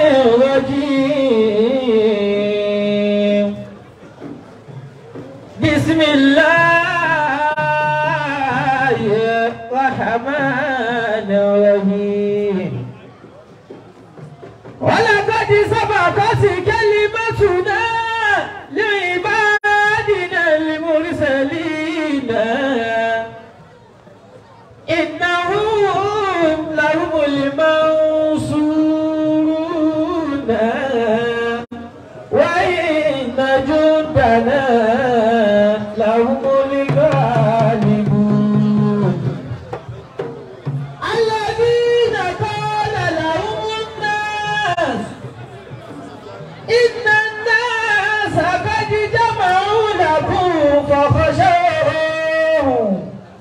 الرجيم بسم الله الرحمن الرحيم ولقد سبقت كلمتنا لعبادنا المرسلين إنهم لهم المنصورون وإن جندنا لهم الغالبون الذين قال لهم الناس إن الناس قد جمعوا لكم فخشوهم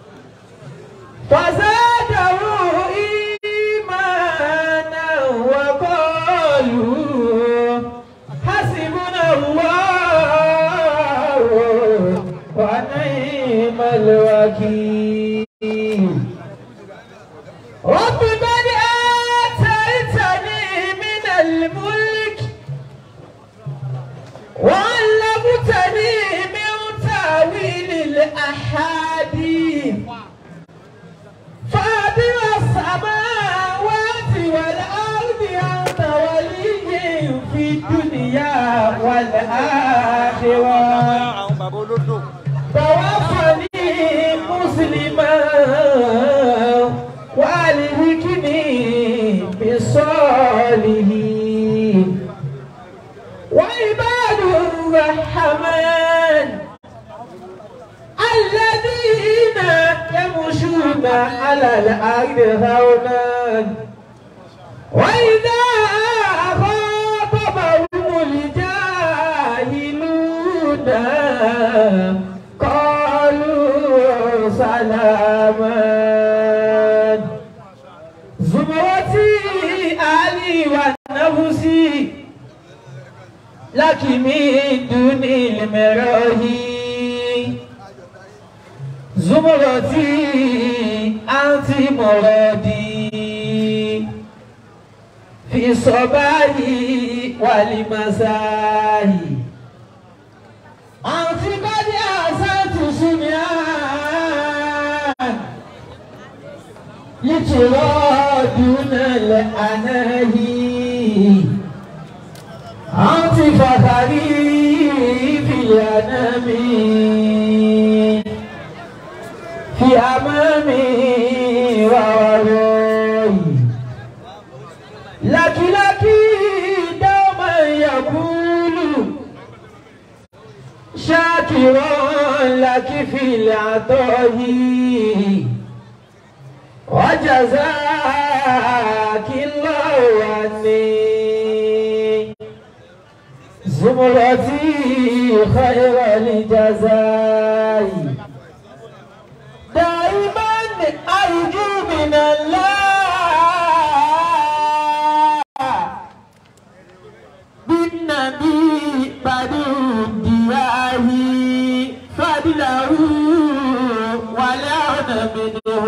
فزادوا إيمانا وقالوا حسبنا الله ونعم الوكيل رب قد آتيتني من الملك وعلمتني من تأويل الأحاديث فاطر السماوات والأرض أنت ولي في الدنيا والآخرة àwọn bàbá olódò. توفني مسلما والهكني بالصالحين وعباد الرحمن الذين يمشون على الأرض هونا وإذا خاطبهم الجاهلون قالوا سلاما زمرتي علي ونفسي لك من دون المراهي زمرتي أنت مرادي في الصباح والمساء أنت قد أحسنت سمعان لترى دون الأناهي أنت فخري في الأنام في أمامي ووراي لك لك دوما يقول شاكرا لك في العطاء وجزاك الله عني زمرتي خير الجزاء دائما أرجو من الله بالنبي بدو الدياه فضله ولا منه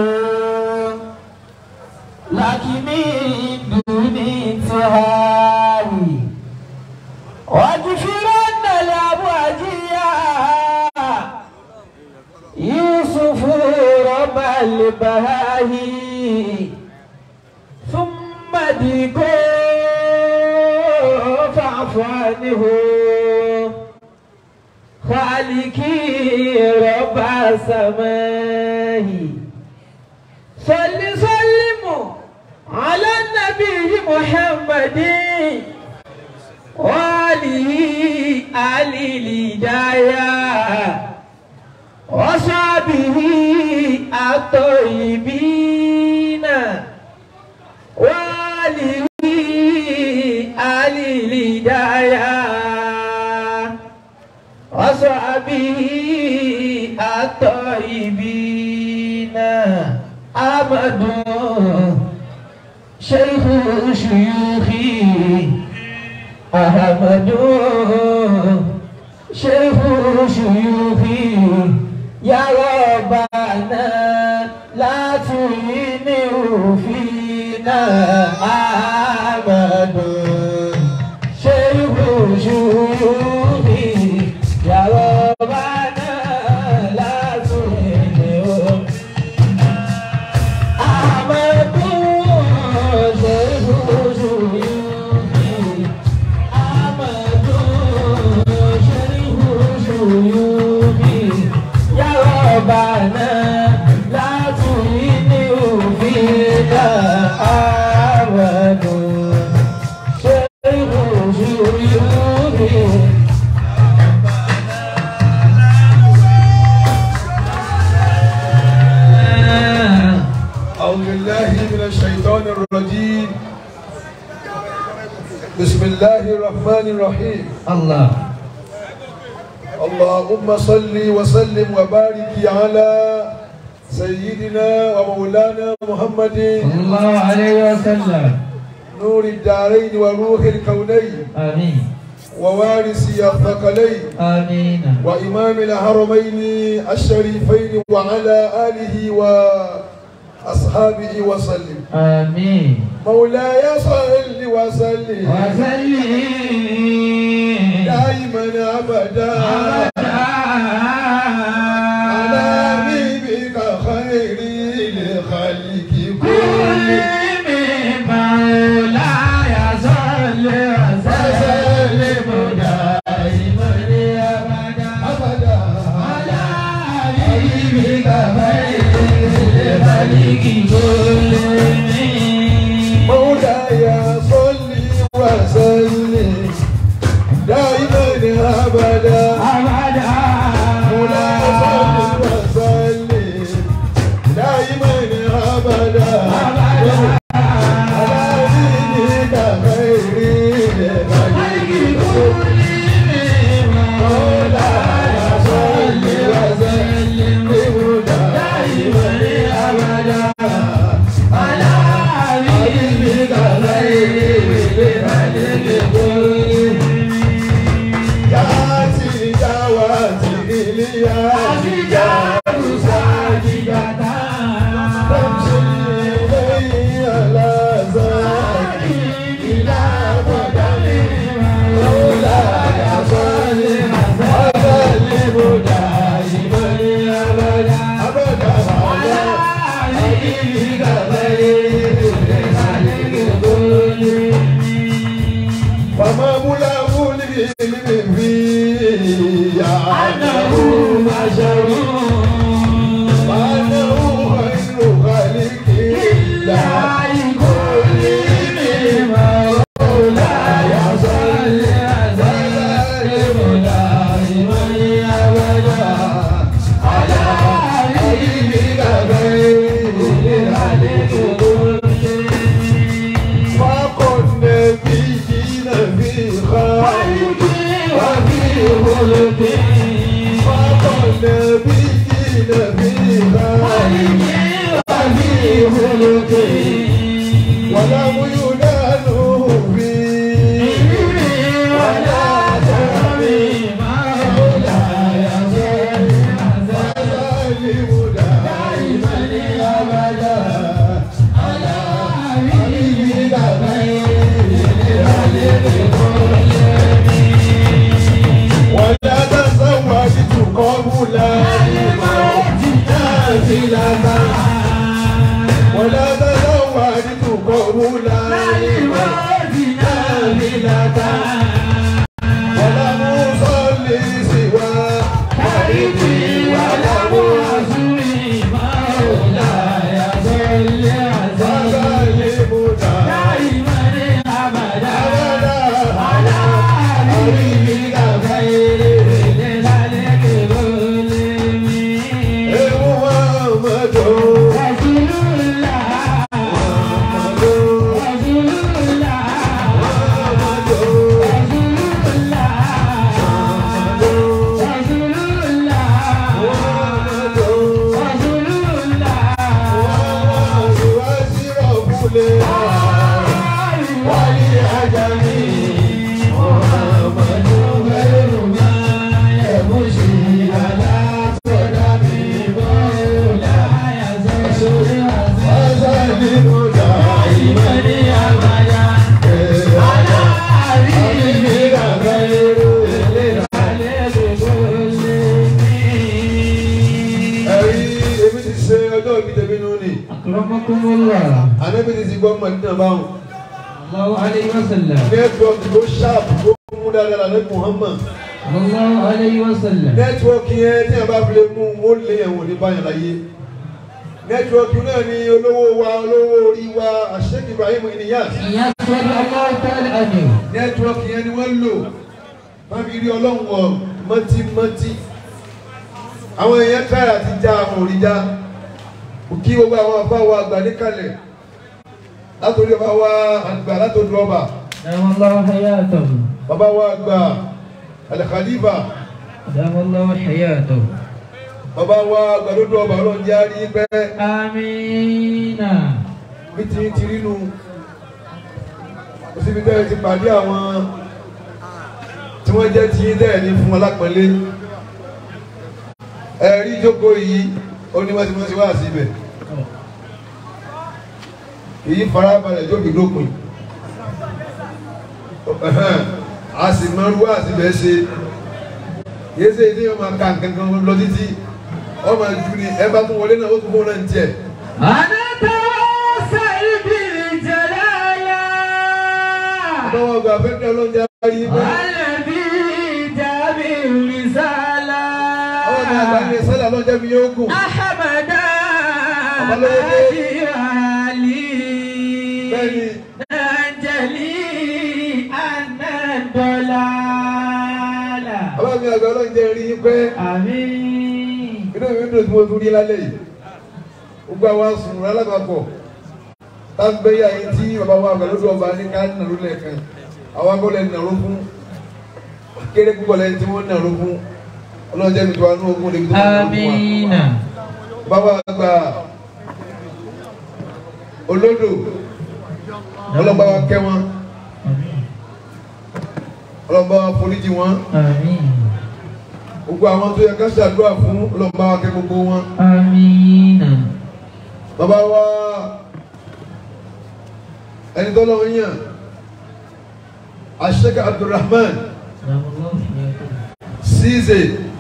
لكن من دون انتهاء واغفرن لأبواجيا يوسف رب البهاهي ثم ديكو فاعف عنه خالقي رب السماء صل سلم على النبي محمد وآله آل الهداية وصحبه الطيبين وآله آل الهداية وصحبه الطيبين أحمد شيخ شيوخي أحمد شيخ شيوخي يا ربنا لا تهينه فينا أحمد شيوخي أعوذ بالله من الشيطان الرجيم بسم الله الرحمن الرحيم الله اللهم صل وسلم وبارك على سيدنا ومولانا محمد صلى الله عليه وسلم نور الدارين وروح الكونين آمين ووارث الثقلين آمين وإمام الحرمين الشريفين وعلى آله وأصحابه وسلم آمين مولاي صل وسلم وسلم دائما أبدا على حبيبك خير الخلق كلهم مولاي صل وسلم دائما أبدا أبدا على حبيبك خير الخلق كلهم مولاي صل وسلم دائما أبدا أبدا مولاي صل وسلم دائما أبدا على حبيبك خير الخلق كلهم مولاي صل وسلم دائما أبدا على حبيبك خير الخلق كلهم ياتي جواتي إليا تمشي إلي على زاد إلى قدم مولاي صل وسلم دائما أبدا على حبيبك خير فما ملاه العلم فيه أنه وأنه خير خلق الله كلهم مولاي صل وسلم دائما أبدا على حبيبك خير الخلق فقل نبينا في خير وفي خلق فقل نبينا في خير وفي خلق ولم ينال فيه ولا ترمي مولاي صل وسلم دائما أبدا على حبيبك خير ولا تزوجت قبل الموت نافلة ولا تزوجت قبل الموت نافلة ولم أصلي سوى بيتي ولم أصلي مولاي صل وسلم دائما أبدا على حبيبك خير محمد ẹ̀rí èmi ti ṣe ọjọ́ ìbí tẹ̀mí nù ni أكرمكم الله ànábì ti ti gbọ́ mọ̀lẹ́dínà báwọn الله عليه وسلم nẹ́tíwọ́ọ̀kì tó ṣáàpù tó mú dáadáa ní Muhammad صلى الله عليه وسلم nẹ́tíwọ́ọ̀kì yẹn tí a bá fi lè mú ó lé ẹ̀wọ̀n ní báyìí láyé nẹ́tíwọ́ọ̀kì náà ni olówó wa olówó orí wa Sheikh Ibrahim Inyas ìyẹn sọ́dọ̀ ọlọ́run tẹ́lẹ̀ ẹ̀dẹ̀. nẹ́tíwọ́ọ̀kì yẹn ni wọ́n lò wọ́n fi rí ọlọ́run wọ̀ mọ́tímọ́tí àwọn èèyàn káyà ti já àwọn òrìjà kí gbogbo àwọn afá wa àgbà níkàlẹ̀ látòrí ọba wa àgbà látòrí ọba دام الله حياته bàbá wa àgbà Al-Khalifa دام الله حياته bàbá wa àgbà lódò ọba ọlọ́run jẹ́ àrí pẹ́ آمين bí ti ti rí nu kò síbi tẹ́lẹ̀ ti pàdé àwọn tí wọ́n jẹ́ ti yín tẹ́lẹ̀ ní fún ọlápẹ̀lẹ́ ẹ̀rí ìjókòó yìí ó ní wọ́n ti wọ́n ti wá síbẹ̀ èyí farabalẹ̀ jókè lópin a sì máa ń wá síbẹ̀ ṣe yéé ṣe ilé ọmọ ká nǹkan kan lọ títí ọmọ ìjú ni ẹ bá tún wọlé náà ó tún fún ọ náà ń tiẹ̀. أنا توسل بالجلالة Báwo gba fẹ́kẹ́ ọlọ́jà rí bẹ́ẹ̀? الذي جاب الرسالة Àwọn ọmọ àgbà ní sẹ́lẹ̀ ọlọ́jà mi yóò gùn. أحمد Abalóyè. علي Bẹ́ẹ̀ni, نجلي أن الضلالة àwọn mi àgbà ọlọ́jà rí yín pẹ́. آمين Inú mi dùn tí mo tún rí lálẹ́ yìí. Gbogbo àwọn sùnrùn alábàápọ̀. Tágbéyà yìí tí bàbá wa àgbà lójú ọba ní ká nàró lẹ́ẹ̀kan. Àwọn akọ́lẹ̀ nàró fún. Kéré púpọ̀ lẹ́yìn tí wọ́n nàró fún. Ọlọ́jà mi tó wà ní ogún lè fi tó wà ní ogún wa. آمين Bàbá àgbà olódò ọlọ́ba wa kẹ́ wọn ọlọ́ba wa foríjì wọn آمين gbogbo àwọn tó yẹ ká ṣàdúrà fún ọlọ́ba wa kẹ́ gbogbo wọn. آمين Bàbá wa ẹni tó lọ́wọ́ yàn Sheikh Abdulrahman دام الله حياته Ceesay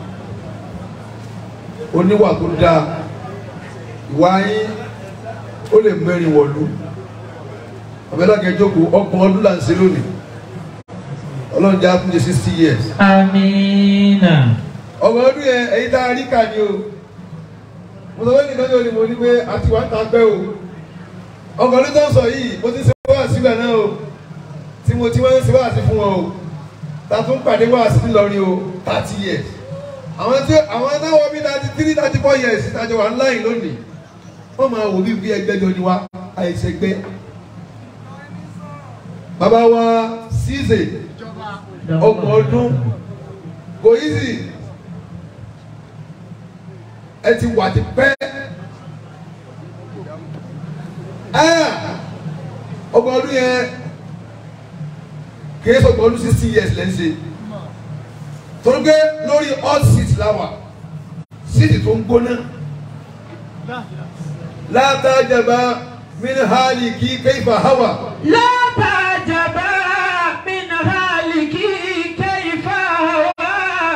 oníwà tó dáa ìwà yín ó lè mẹ́rin wọ̀lú ọ̀bẹ́dàkẹ́ jókòó ọgbọ̀n ọdún là ń ṣe lónìí ọlọ́run jẹ́ àtúnjẹ sixty years آمين ọgbọ̀n ọdún yẹn èyí tá a rí kà ní o mo sọ pé nìkan ní olè mo ní pé àti wà ń ta pẹ́ o ọgbọ̀n ọdún tó ń sọ yìí mo ti ṣe wá síbẹ̀ náà o tí mo ti wọ́n ń ṣe wá sí fún wọn o ta tún pàdé wá sí lọ́rin o thirty years àwọn tí àwọn táwọn bíi thirty three thirty four years ìtajà wà ńlá yìí lónìí wọ́n máa wò bí bí ẹgbẹ́jọ ni wá àìsègbè bàbá wa Ceesay ọgbọ̀n ọdún kò easy ẹ ti wà ti pẹ́ Ah! ọgbọ̀n ọdún yẹn kìí sọgbọ̀n ọdún sixty years lẹ́ ń ṣe torí pé lórí hot seat láwà seat tó ń gbóná látàjàmbá minhali kí kayfa hawa لا تعجبا من هالك كيف هوى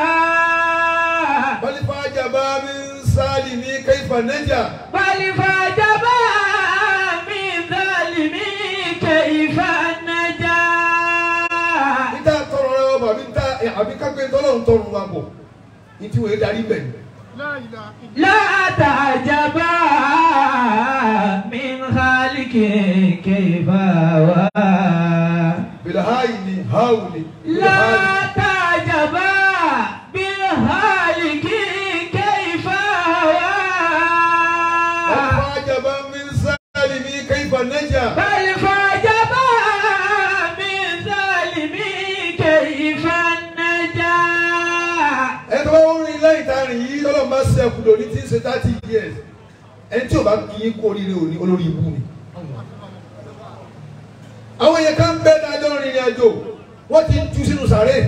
balifajàmbá min salimi kayfa naja بل فعجبا من ظالم كيف نجا níta tọrọ rẹ wọ bàbí níta àbí kápẹ́ tọ́lọ́run tọrùn wa bọ̀ ní tí wọ́n darí bẹ̀ ni. لا تعجبا من خالق كيف هوى bilhayi ni hawu ni لا تعجبا بالهالك كيف هوى balifajàmbá min salimi kayfa naja بل فعجبا من ظالم كيف نجا ẹ tó bá wọn rìn lẹ́yìn tá a rìn yìí lọ́lọ́ máa ṣe ẹkùn lóní tí ń ṣe thirty years ẹni tí o bá kí yín kó oríire òní olórí ibú ni. àwọn yẹn ká ń bẹ́ dájọ́ rìnrìn àjò wọ́n ti ń tú sínú sàré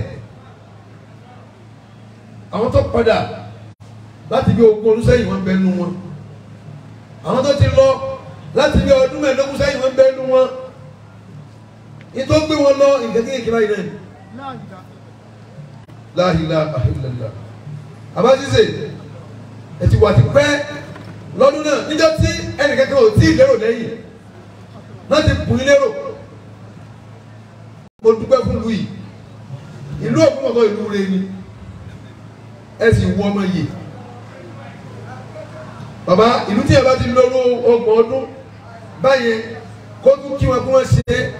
àwọn tó padà láti bí ogún ọdún sẹ́yìn wọ́n ń bẹ nú wọn àwọn tó ti lọ láti bí ọdún mẹ́ẹ̀ẹ́dógún sẹ́yìn wọ́n ń bẹ nú wọn ìtọ́ gbé wọn lọ nǹkan kéèké báyìí náà ni la ilaha illallah abájísè ẹ ti wà ti pẹ́ lọ́dún náà níjọ́ tí ẹnìkankan ò tí ì lérò lẹ́yìn láti bùn yín lérò mo dúpẹ́ fún lu yìí ìlú òkúmọ̀tọ́ ìlú rẹ ni ẹ sì wọ ọmọ yìí bàbá ìlú tí ẹ bá ti lọ́rọ́ ọgbọ̀n ọdún báyẹn kó tún kí wọn kí wọ́n ṣe é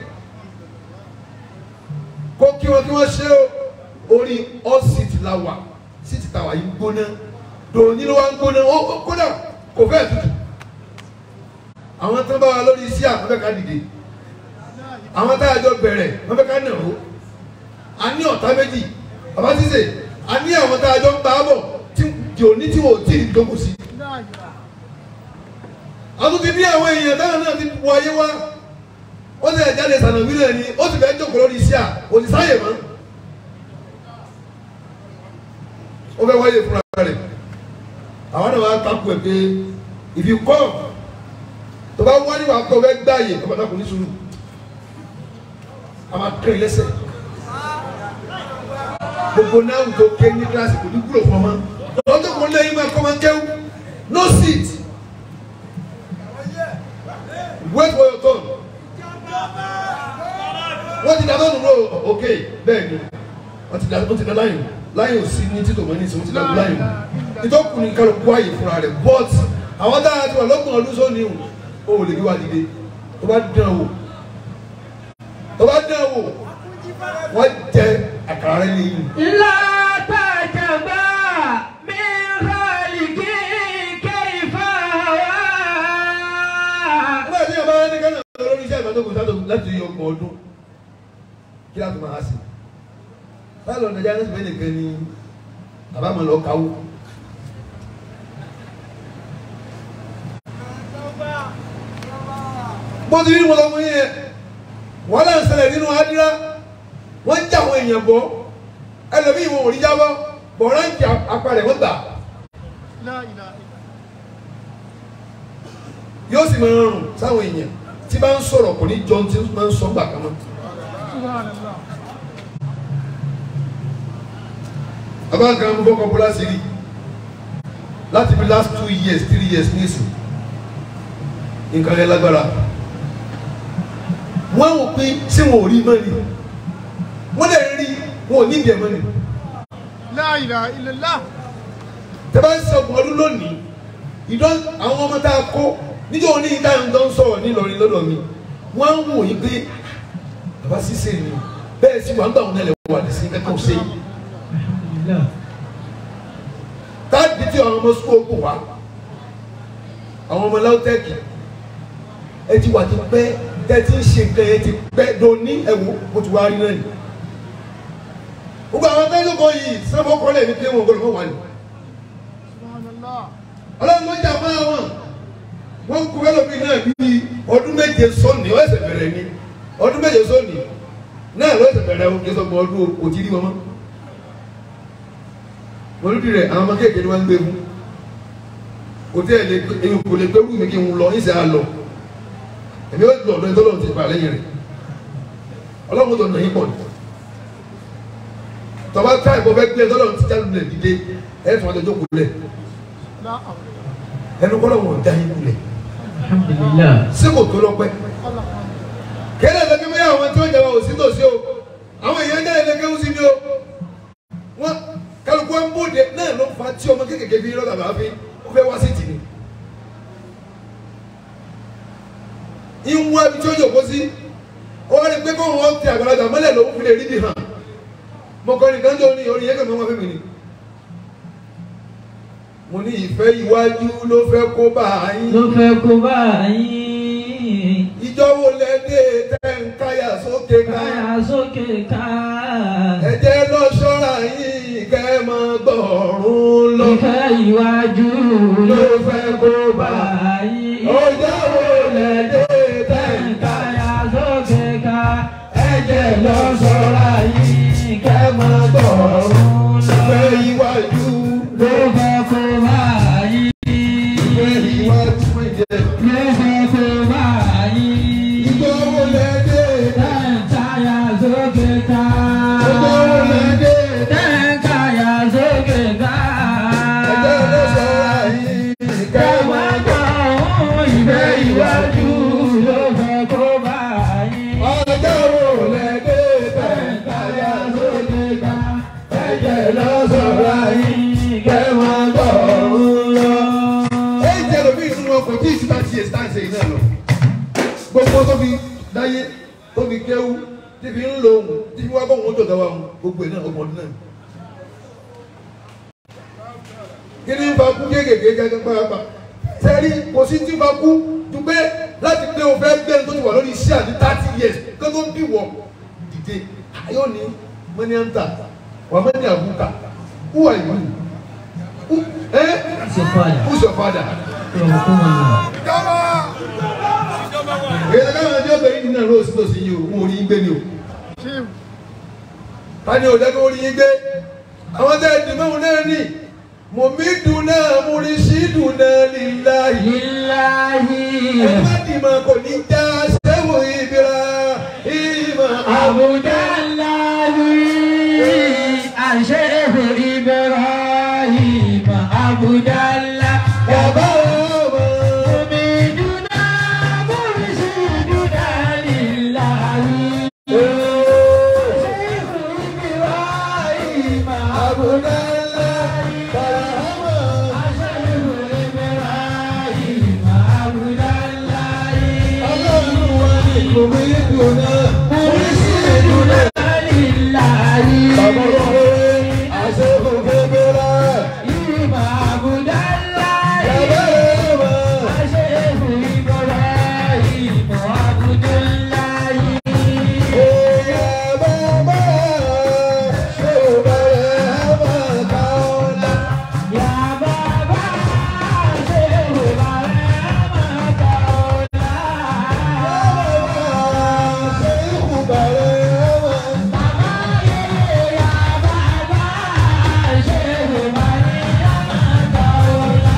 kó kí wọn kí wọ́n ṣe é orí ọ́sìtì la wà síìtì tàwa yìí gbóná dòní ló wá ń gbóná ó ó kódà kò fẹ́ tutù àwọn tó ń bá wa lórí iṣẹ́ àkọ́fẹ́ ká dìde àwọn tá a jọ bẹ̀rẹ̀ wọ́n fẹ́ ká nà ó a ní ọ̀tá méjì bàbá sísè a ní àwọn tá a jọ ń bá a bọ̀ tí dòní tí wò ó tì í dókòó sí àwọn ti ní àwọn èèyàn táwọn náà ti wọ ayé wá ó sì jáde sànàwí náà ni ó sì fẹ́ jókòó lórí iṣẹ́ à kò ní sáyè mọ́ ó fẹ́ wáyé fúnra rẹ̀ àwọn náà wá takú ẹ̀ pé if you come tó bá wá níwà kó fẹ́ gbáyè tó bá dàkú ní sùúrù a máa kéré lẹ́sẹ̀ gbogbo náà tó ké ní kíláàsì kò ní kúrò fún ọmọ lọ́jọ́ kò lẹ́yìn máa kọ́ máa kéwù no seat wait for your turn wọ́n ti dáná nù lọ ok bẹ́ẹ̀ ni wọ́n ti dáná wọ́n ti dáná láyìn láyìn ò sí ní títò mọ́ ní ìsìn wọ́n ti dáná láyìn ìtọ́kùn ní kálukú ààyè fúnra rẹ̀ but àwọn táyà ti wà lọ́gbọ̀n ọdún sóni o ò lè gbé wa dìde tó bá dán wò tó bá dán wò wọ́n jẹ àkàrà rẹ̀ lẹ́yìn. لا تعجبا من خالق كيف هوى nígbà tí yàrá ní kánà lórí iṣẹ́ ìbádọ́gùn sátọ̀ láti yọ ọgbọ̀n ọdún kí láti máa ṣe báyìí lọ nàìjíríà lẹ́sìn bẹ́ẹ̀ nìkan ni àbámọ̀ lọ káwó. bó ti rí wọn lọ́mọ yẹn wọ́n lè ṣẹlẹ̀ nínú adira wọ́n ń jà àwọn èèyàn bọ́ ẹlòmíì wọn ò rí jábọ́ bọ̀ ránkì apalẹ̀ wọ́n gbà yóò sì máa rùn sáwọn èèyàn tí bá ń sọ̀rọ̀ kò ní jọ tí ó máa ń sọ gbà kan mọ́. bàbá kan ń fọkàn bọ́lá sí rí láti bí last two years three years nísìn nǹkan yẹn lágbára wọ́n wò pé ṣé wọn ò rí mọ́ ni wọ́n lè rí wọn ò ní ìdí ẹ̀ mọ́ ni La ilaha illallah. tẹ́ bá ń sọ ọgbọ̀n ọdún lónìí ìdán àwọn ọmọ tá a kó níjọ́ òní ìta ìdán ń sọ̀rọ̀ nílọrin lọ́dọ̀ mi wọ́n ń wò yí pé bàbá sísè ni bẹ́ẹ̀ sì wà ń gbà wọn nílẹ̀ wà ní sí kẹ́kọ̀ọ́ sí i táàbí tí àwọn ọmọ sukuu kò wá àwọn ọmọ láwùtẹ́ẹ̀kì ẹ ti wà ti pẹ́ tẹ́ ti ń ṣe nǹkan yẹn ti pẹ́ doni ẹ̀wò mo ti wá rí náà ni gbogbo àwọn tẹ́lẹ̀ kọ́ yìí sábà kọ́lẹ̀ ní pé wọn gbọ́dọ̀ fún wa ni Subhanallah. ọlọ́run ló jà máa wọn wọ́n kú ẹlòmí náà bíi ọdún méje sọ́ọ̀nì ó ẹsẹ̀ bẹ̀rẹ̀ ni ọdún méje sọ́ọ̀nì náà ló ẹsẹ̀ bẹ̀rẹ̀ o kí sọ́gbọ̀n ọdún kò tí rí wọn mọ́ wọ́n lóbi rẹ̀ àwọn ọmọ kéèké ni wọ́n ń gbé fún kò tí ẹ̀ lè èyí kò lè gbé wù mí kí n lọ ìṣe àlọ́ èmi ó lọ ọ̀dọ́ ìtọ́lọ́run ti fà lẹ́yìn rẹ̀ ọlọ́run tó nà yín pọ̀ ni tọ́ba tá ìbọn fẹ́ gbé ìtọ́lọ́run ti jáde lẹ̀ dìde ẹ̀ fún ọjọ́ jókòó lẹ̀ La hawla. ẹnu kọ́lọ̀ wọn da yín kulẹ̀ alhamdulillah sí kò tó lọ́pẹ́ Allah. kẹ́lẹ́ ẹ̀dẹ́gbẹ́ bẹ́ẹ̀ àwọn tí wọ́n jẹ́ wa ò sí tòsí o àwọn èèyàn náà ẹ̀dẹ́gbẹ́ ń sí ni o wọ́n kálukú wọn bóde náà ló fa tí ọmọ kékeré fi rọ́ọ̀dà bá fi ó fẹ́ wá sí tì ní. ìwọ̀n ibi tí ó yòókó sí ó wá ní pé kó wọn ti àgbàlagbà mọ́lẹ̀ lòún fi lè rí bi hàn mọ̀kànlá kan jọ ní orin yẹn kàn máa wá fún mi ni. mo ní ìfẹ́ iwájú ló fẹ́ kó bá yín. ló fẹ́ kó báyìí ìjọ wo lẹ dé tẹ́ ń káyà sókè ká káyà sókè ká ẹ jẹ́ lọ ṣọ́ra yín kẹ́ ẹ máa gbọ̀rún lọ. ìfẹ́ ìwájú ló fẹ́ kó báyìí ọjọ́ wo lẹ dé tẹ́ ń káyà sókè ká ẹ̀jẹ̀ lọ sọ́ra yìí kẹ́ máa gbọ̀rún lọ. fẹ́ iwájú ló fẹ́ kó báyìí fẹ́ iwájú fún ìjẹ́. ló fẹ́ kó báyìí. ìjọ wo lẹ dé Tẹ́ǹkáyà sókè ká. ọjọ́ wo lẹ dé Tẹ́ǹkáyà sókè ká. ẹ jẹ́ lọ ṣọ́ra yín kẹ́ ẹ máa Kẹ̀wá gbọ́ ohun ìfẹ́ ìwájú ló fẹ́ kó báyìí. ọjọ́ wo lẹ dé tẹ́ ń Tẹ́ǹkáyà káyà sókè ká. ẹ̀jẹ̀ lọ ṣọ́ra yín Kẹ̀wá gbọ́ ohun lọ. ẹ̀jẹ̀ lọ lóhùn tí wọ́n bá wọn jọ̀gá wa wọn gbogbo ẹ̀ náà ọmọ ọdún náà. kí ni fa kú kéékèèké gẹ́gẹ́ pàápàá sẹ́rí kò sí tí fa kú ju pé láti gbé o fẹ́ gbé tó ti wà lórí iṣẹ́ àti thirty years kó tó bí wọ̀ dìde ayọ̀ ní mọ́ni à ń tà wà mọ́ni àbúkà who are you who eh Who's your father? who's your father. èyí ká máa jẹ́ ọ̀bẹ yìí nínú ẹ̀rọ òsì tòsí yìí o wọn ò rí yín gbé ni o Chief. tani ò jẹ́ kó rí yín gbé àwọn tẹ́ ẹ̀ dì mọ́hún náà ní mọ̀mídùn náà múrísídùn náà líláyìí. Lillahi Ẹ̀fọ́dìmọ̀ kò ní já sẹ́wò ìbíra ìmọ̀ Abdullahi Ashefu Ibrahim Abdullah bàbá ọmọ. Omiduna Murisiduna Lillahi Ashefu Ibrahim Abudala Barahama. Ashefu Ibrahim Abdullah Ọlọ́run wa ni kò mí dùn náà. Murisiduna Lillahi Bàbá ọmọ àṣẹ òfin bẹ̀rẹ̀. Ima Abdullah Bàbá ọmọ. Ashefu Ibrahim Abdullahi Ẹ̀yà bàbá ṣé ò bẹ̀rẹ̀ ẹ̀mọ̀ káọ́lá. Ya Baba Ashefu Ibrahim Kaola Ṣé ìkù bẹ̀rẹ̀ ẹ̀mọ̀ Baba ye Ya Baba Ashefu Ibrahim Kaola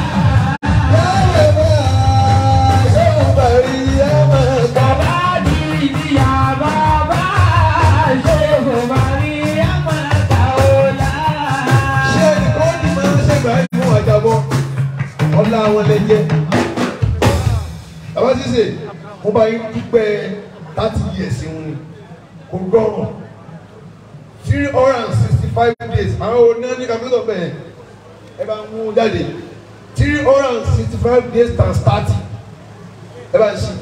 Baba di Ya Baba Ashefu Ibrahim Kaola ọlá àwọn lẹjẹ bàbá sísè mo bá yín dúpẹ́ thirty years ń ni kò rọrùn three hundred and sixty five days àwọn oní ní kàmílítọ̀ bẹ́ẹ̀ ẹ bá ń mú jáde three hundred and sixty five days times thirty ẹ bá ń ṣe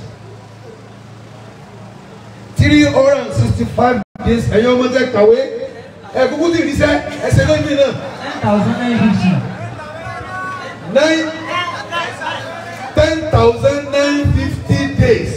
three hundred and sixty five days ẹ̀yin ọmọ tẹ kàwé ẹ̀ kúkú ti rí sẹ́ ẹsẹ̀ lómi náà thousand nine fifty. nine ten thousand nine fifty days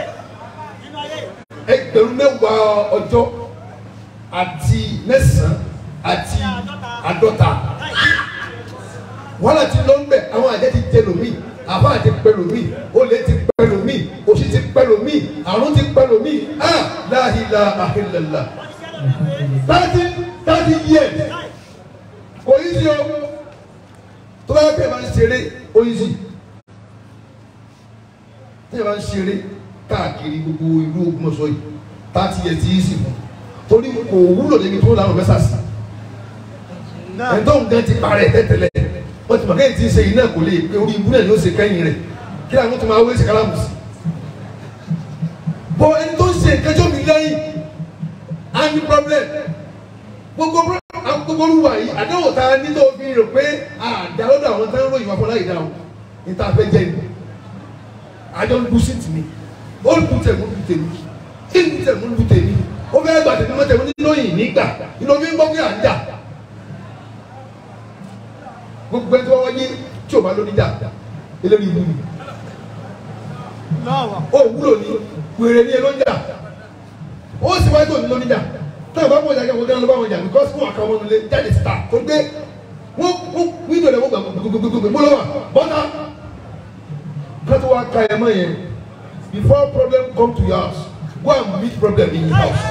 ẹgbẹ̀rún mẹ́wàá ọjọ́ àti mẹ́sàn-án àti àádọ́ta wàhálà ti lọ ń bẹ̀ àwọn àjẹ́ ti jẹ lómi àbá àti pẹ lómi olè ti pẹ lómi òṣì ti pẹ lómi àrùn ti pẹ lómi ah láhìlá àhìlẹ̀lá thirty thirty years kò yí sí o tó bá yẹ kí ẹ máa ń ṣeré ó yí sí tí ẹ máa ń ṣeré káàkiri gbogbo ìlú Ògbómọ̀ṣọ́ yìí thirty years ti yí sí fún torí kò wúlò débi tó lánàá mẹ́sà sí ẹ̀ńtọ́ nǹkan ti parẹ́ tẹ́tẹ́lẹ̀ wọ́n ti mọ̀ kéyìí ti ń ṣe yìí náà kò lè pé orí ibú náà ni ó ṣe kẹ́yìn rẹ̀ kí làwọn tó máa wé ṣe kálámù sí. bọ́ ẹni tó ń ṣe ìkẹjọ́ mi lẹ́yìn á ní problem gbogbo pro- gbogbo olúwa yìí àdáwò tá a ní tó fi rò pé àdá lọ́dọ̀ àwọn tó ń ròyìn wá fọlá ìdáhùn ní tá a fẹ́ jẹ́ ni àjọ ń lu sí tì mí ó ń lu tẹ̀ mú lu tèmi kí ń lu tẹ̀ mú lu tèmi ó fẹ́ gbà tèmi mọ́ tèmi nínú òyìn nígbà nínú omi ń gbọ́ pé à ń jà gbogbo ẹni tí wọ́n wáyé tí ò bá lóní jà eléyìí ìlú ni Láwà. ó wúlò ní wèrè ní elóńjà ó sì wáyé tó ní lóní jà tó ìbá mọ̀ ìjà kẹ́kọ̀ọ́ ló bá wọn jà because fún àkàwọn ọmọ nílé jáde síta tó gbé wọ́n wọ́n wíńdò rẹ̀ wọ́n gbà gbogbogbò mo lọ́wọ́ bọ́tà kátó wá ka ẹ̀ mọ́ yẹn before problem come to your house go and meet problem in your house.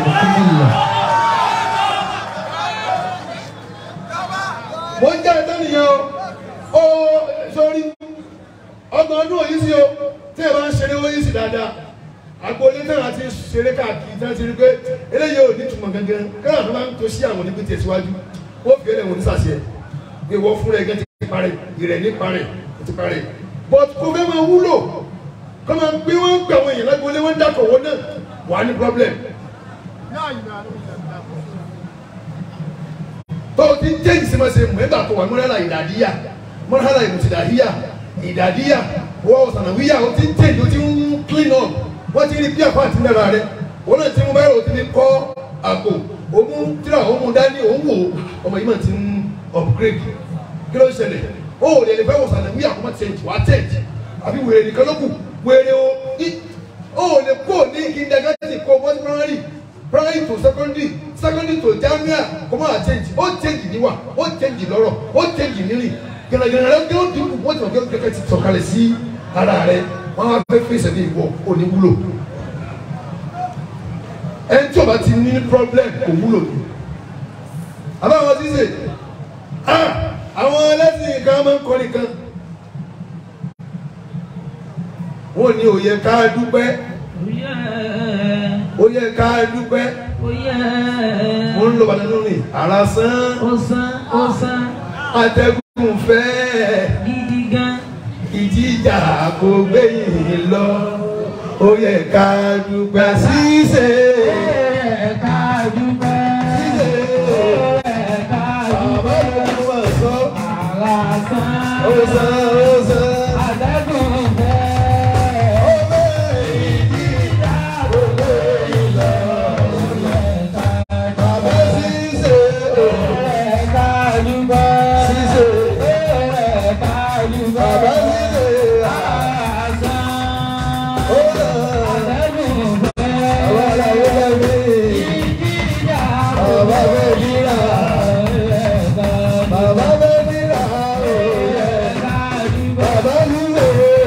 mo ń jẹ́ ẹ̀tọ́ nìyẹn o ó sórí ọgbọ̀n ọdún òyìn sí o tí ẹ bá ń ṣeré òyìn sí dáadáa agboolé náà ti ṣeré káàkiri tí wọ́n ti rí pé eléyìí ò ní túmọ̀ gangan kẹ́rà tó bá ń to sí àwọn oníbi tẹ̀síwájú ó fi ẹlẹ́wọ̀n ní sàṣẹ pé wọ́n fúnra ẹgẹ́ ti parẹ́ ìrẹ̀ ní parẹ́ ó ti parẹ́ but kò fẹ́ máa wúlò kọ́ máa gbé wọ́n gbé àwọn èèyàn lágboolé wọ́n ń dàkọ̀ wọ́n náà wà á ní problem La ilaha illallah. tó o ti ń jẹ́ ìsinmọ̀sẹ̀ mọ̀ nígbà tó wà mọ́rẹ́lá ìdàdíyà mọ́rẹ́lá ìmùtìdàdíyà ìdàdíyà wọ́n sànàwíyà o ti ń jẹ́ ìdó ti ń clean up wọ́n ti rí bí àpá àti náírà rẹ wọ́n náà ti mú báyìí o ti ní kọ́ àpò òun tíra òun dání òun wò ọmọ yìí mà ti ń upgrade kí ló ń ṣẹlẹ̀ ó ò lè lè fẹ́ wò sànà wí àkọ́mọ́ change wà á change àbí wèrè nìkan ló kù wèrè o í- ó ò lè kó ní kindergarten kó bọ́ sí primary primary to secondary secondary to jamia kó má change ó change níwà ó change lọ́rọ̀ ó change nírìn gẹ̀rẹ́gẹ̀rẹ́ rẹ kí ó dínkù wọ́n ti mọ̀ kí ó kẹ́kẹ́ ti sọ̀kalẹ̀ sí ara rẹ wọ́n á fẹ́ fèsì ní ìwọ òní wúlò ẹni tí o bá ti ní problem kò wúlò ní. àbáwọn ti sè ah àwọn ẹlẹ́sìn kan máa ń kọ́ nìkan. wọ́n ní ó yẹ ká dúpẹ́ ó yẹ ká dúpẹ́ mo ń lọ bàtà lórí ara sán atẹ́gùn fẹ́ ìjìjà kò gbẹ̀yìn lọ ó yẹ ká dúpẹ́ ṣíṣe. Bàbá mi wà sọ, ó sọ, ó sọ. Ó bẹ́ẹ̀ ìjìjà kò gbẹ̀yìn lọ. Bàbá ṣíṣe, ṣíṣe. Bàbá ṣíṣe, ó lọ. Àwọn aláwọ̀ lẹ́mí. Bàbá bẹ́ẹ̀ níra. Bàbá bẹ́ẹ̀ níra. Bàbá nílé.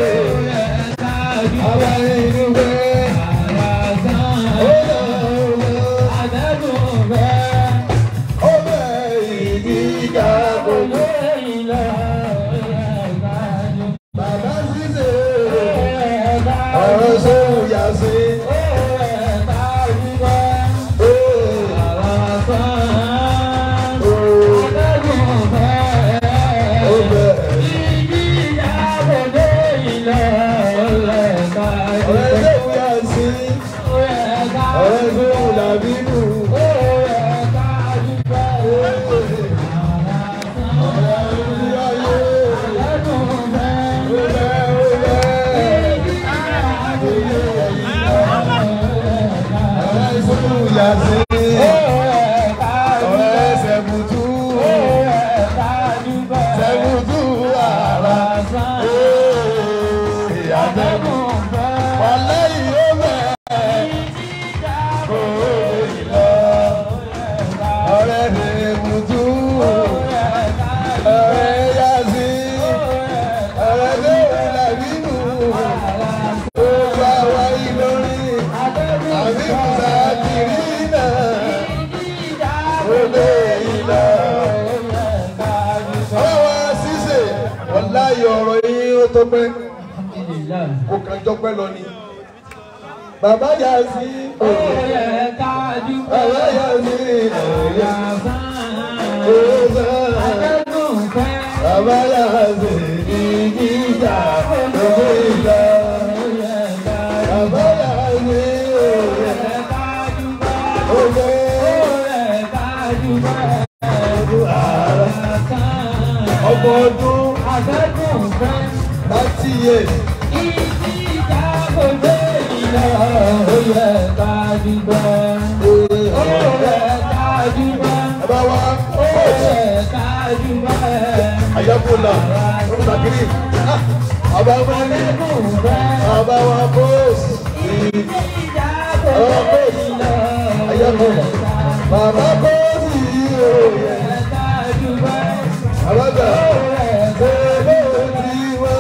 Bàbá nínú bẹ́ẹ̀. Ó lọ, ó lọ. Ó bẹ́ẹ̀ ìdíjà kò lọ. Bàbá ṣíṣe. Ọ̀rọ̀ sóhun yà sí. Ó bẹ́ẹ̀. Ọ̀rẹ́ sóhun yà sí. Ọ̀rẹ́ sóhun làbí nù. Ọ̀rẹ́ mi mùtú, ọ̀rẹ́ yá sí, ọ̀rẹ́ tó wà lábínú, ó bá wáyé lórí, àbí kùsà kiri náà, ó lé ìlọ. Ọ̀rẹ́ wa ṣíṣe, wàláyé ọ̀rọ̀ yín ó tó pẹ́, kò kàn jọpẹ́ lọ ni. Bàbá yá sí, bàbá yá sí, ọ̀rẹ́ yá sí. Bàbá yá sí, ìjà gbogbo ìlà. Bàbá yá sí, òye, ọgbọ̀n ọdún láti yé. Bàbá wa, àyàkùnlá, ọ̀rọ̀ kiri. Bàbá wa ní, bàbá wa bọ́ọ̀sì. Bàbá bọ́ọ̀sì, àyàkùnlá. Bàbá bọ́ọ̀sì yìí o. Àbájá, ṣé bó ti wá?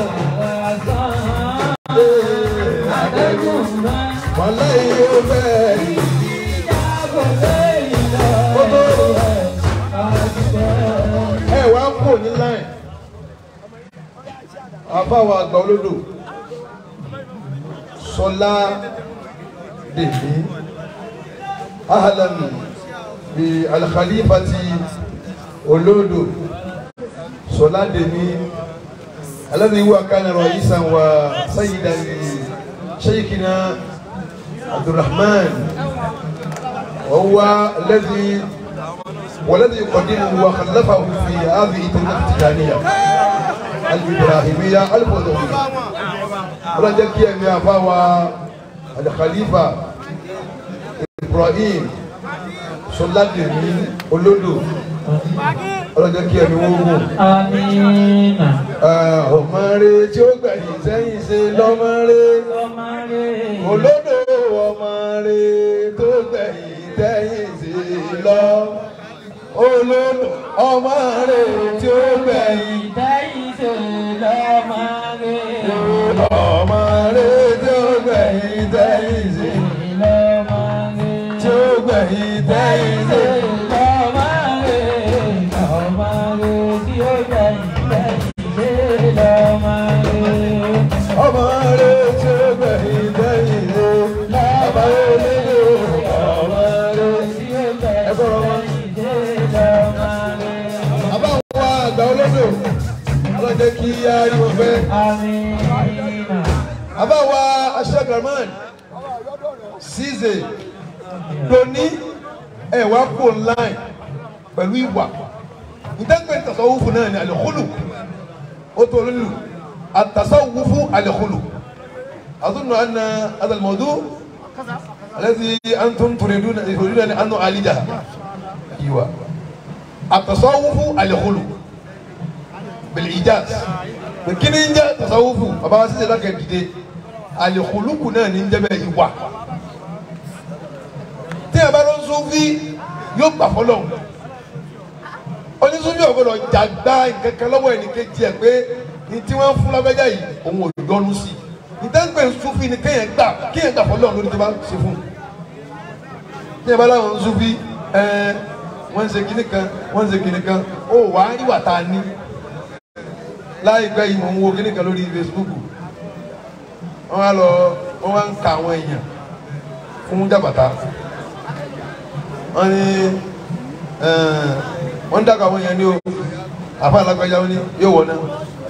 Wàlá yìí ó bẹ́ẹ̀. ẹ wá kò ní láì àbáwọ̀ àgbà olódò sọlá dèmí ahlan bí alkhalifati olódò sọlá dèmí alladhi huwa kana ra'isan wa sayyidan li shaykhina abdulrahman wa huwa alladhi والذي يقدمه وخلفه في هذه الطريقة التجارية الإبراهيمية الفضولية رجل كي يا فاوى الخليفة إبراهيم sọládìrí olódò ọlọ́jọ́ kí ẹni wọ́n gùn. Amina. ọmọ rẹ tí ó gbẹ̀yìn sẹ́yìn ṣe lọ́mọ rẹ Ọmọ rẹ̀. olódò ọmọ rẹ tó gbẹ̀yìn tẹ́yìn ṣe lọ olódò ọmọ rẹ tí ó gbẹ̀yìn Ìdáyìí ṣe lọ́mọ rẹ̀. ọmọ rẹ tí ó gbẹ̀yìn tẹ́yìn ṣe Lọ́mọ rẹ̀. tí ó gbẹ̀yìn tẹ́yìn ṣe. Lọ́mọ rẹ̀. Lọ́mọ rẹ̀ tí ó gbẹ̀yìn gbẹ̀yìn ṣe lọ́mọ rẹ̀. ọmọ rẹ tí ó gbẹ̀yìn tẹ́yìn ṣe bàbá olódò ọmọ rẹ. Àbá wa àgbà olódò ọlọ́jẹ́ kí á rí wọn fẹ́. Àbá wa aṣẹ́gbẹ̀rún ṣíṣe lóní ẹ̀wà kò láì pẹ̀lú ìwà. Ìtẹ́gbẹ́ tasawufu náà ni àlẹ́kùlù. Ó tó lólu àtasawufu àlẹ́kùlù. Àtúntò àná àtàlmọ̀dú الذي أنتم تريدون تريدون أن نعالجها أيوة التصوف الخلق بالإيجاز لكن إن جاء تصوف أبا سيدي لك جدي الخلق náà ní jẹ́ bẹ́ẹ̀ ìwà tí a bá lọ Sufi yóò gbà fọlọ́ onísúfì ọ̀gbọ́dọ̀ jàgbá nǹkankan lọ́wọ́ ẹnìkejì ẹ̀ pé ní tí wọ́n fún lágbájá yìí òun ò yọnu sí i ìtẹ́gbẹ́ Sufi ni kéèyàn gbà kéèyàn gbà fọlọ́ lórí tó bá ṣe fún un ní ẹ bá láwọn Sufi ẹ wọ́n ń ṣe kinní kan wọ́n ń ṣe kinní kan ó wà á rí wà tá a ní láìpẹ́ yìí mò ń wo kinní kan lórí Facebook wọ́n wá lọ wọ́n wá ń ka àwọn èèyàn fún jàbàtà wọ́n ní wọ́n ń dàgbà àwọn èèyàn ní o àfa alágbájá wọn ní yóò wọ̀ náà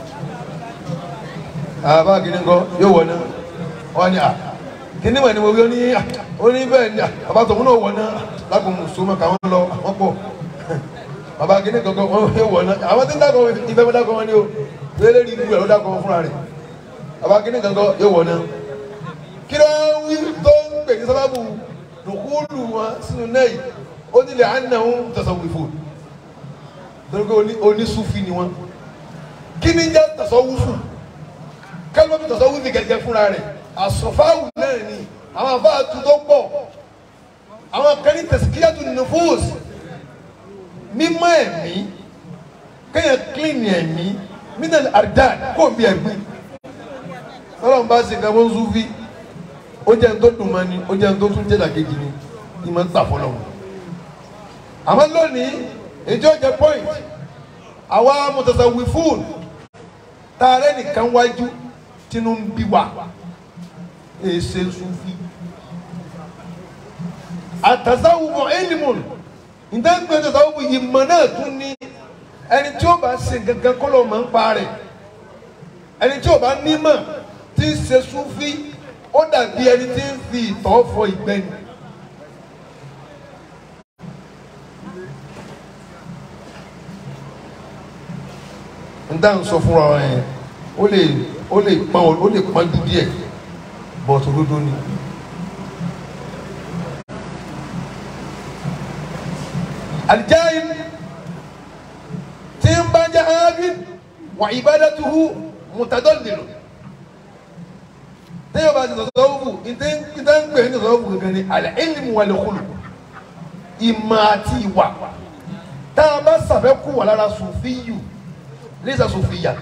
àbá kìíní ńkọ́ yóò wọ̀ náà wọ́n ní à kìíní wà ní mo wí ó ní à ó ní bẹ́ẹ̀ ni à bàbá tòun náà wọ̀ náà lágùn mùsùlùmí káwọn lọ wọ́n pọ̀ bàbá kìíní kankan wọ́n yóò wọ̀ náà àwọn tí ń dàgbà ìfẹ́ mi dàgbà wọn ni o lélẹ́ rí ibú rẹ̀ ló dàgbà wọn fúnra rẹ̀ bàbá kìíní kankan yóò wọ̀ náà kí ló ń wí tó ń pè ní sábàbù dùkúlù wọn sínú náà yìí ó nílẹ̀ àná ń tasawufu torí pé onísùfì ni wọn kí ni jẹ́ tasawufu kálíwọ́n bí tọ̀sán wíìfì gẹ́gẹ́ fúnra rẹ̀ àsọ̀fáwù náà ni àwọn àbá àtúntò pọ̀ àwọn kan ní tẹ̀síkíyàtù nufus mímọ́ ẹ̀mí kéèyàn kílìnì ẹ̀mí mínàlì àrídàn kò bí ẹ̀gbìn tọ́lọ́mù bá ṣe nǹkan wọ́n súnfí ó jẹ́ ní tó dùn mọ́ ni ó jẹ́ ní tó tún jẹ́ dàkejì ni ní máa ń tà fọlọ́ àmọ́ lónìí èjì ó jẹ́ point àwa mutasawwifun tààrẹ nìkan wájú tínú ń bí wa èsè sufi àtàzáwùmọ ẹlìmùn ìdáǹgbẹ àtàzáwùmọ ìmọ̀ náà tún ní ẹni tí ó bá ṣe gangan kọ́ ló máa ń pa rẹ̀ ẹni tí ó bá nímọ̀ tí ń ṣe sufi ó dàbí ẹni tí ń fi ìtọ̀ fọ ìgbẹ́ ni. n dáhùn sọ fúnra ẹ ó lè ó lè pọn ó lè pọn ju díẹ̀ bọ̀tù dúdú ni. àlìjáyìn tí ń bá jẹ́ ábíd wà ìbádàtuhu mutadallilu téèyàn bá ti sọ̀tọ̀ wù ìdá ń pè ní sọ̀tọ̀ wù gangan ni al-ilmu wal-khuluq ìmọ̀ àti ìwà tá a bá sàfẹ́kù wà lára sùfíyù lẹ́sà sùfíyà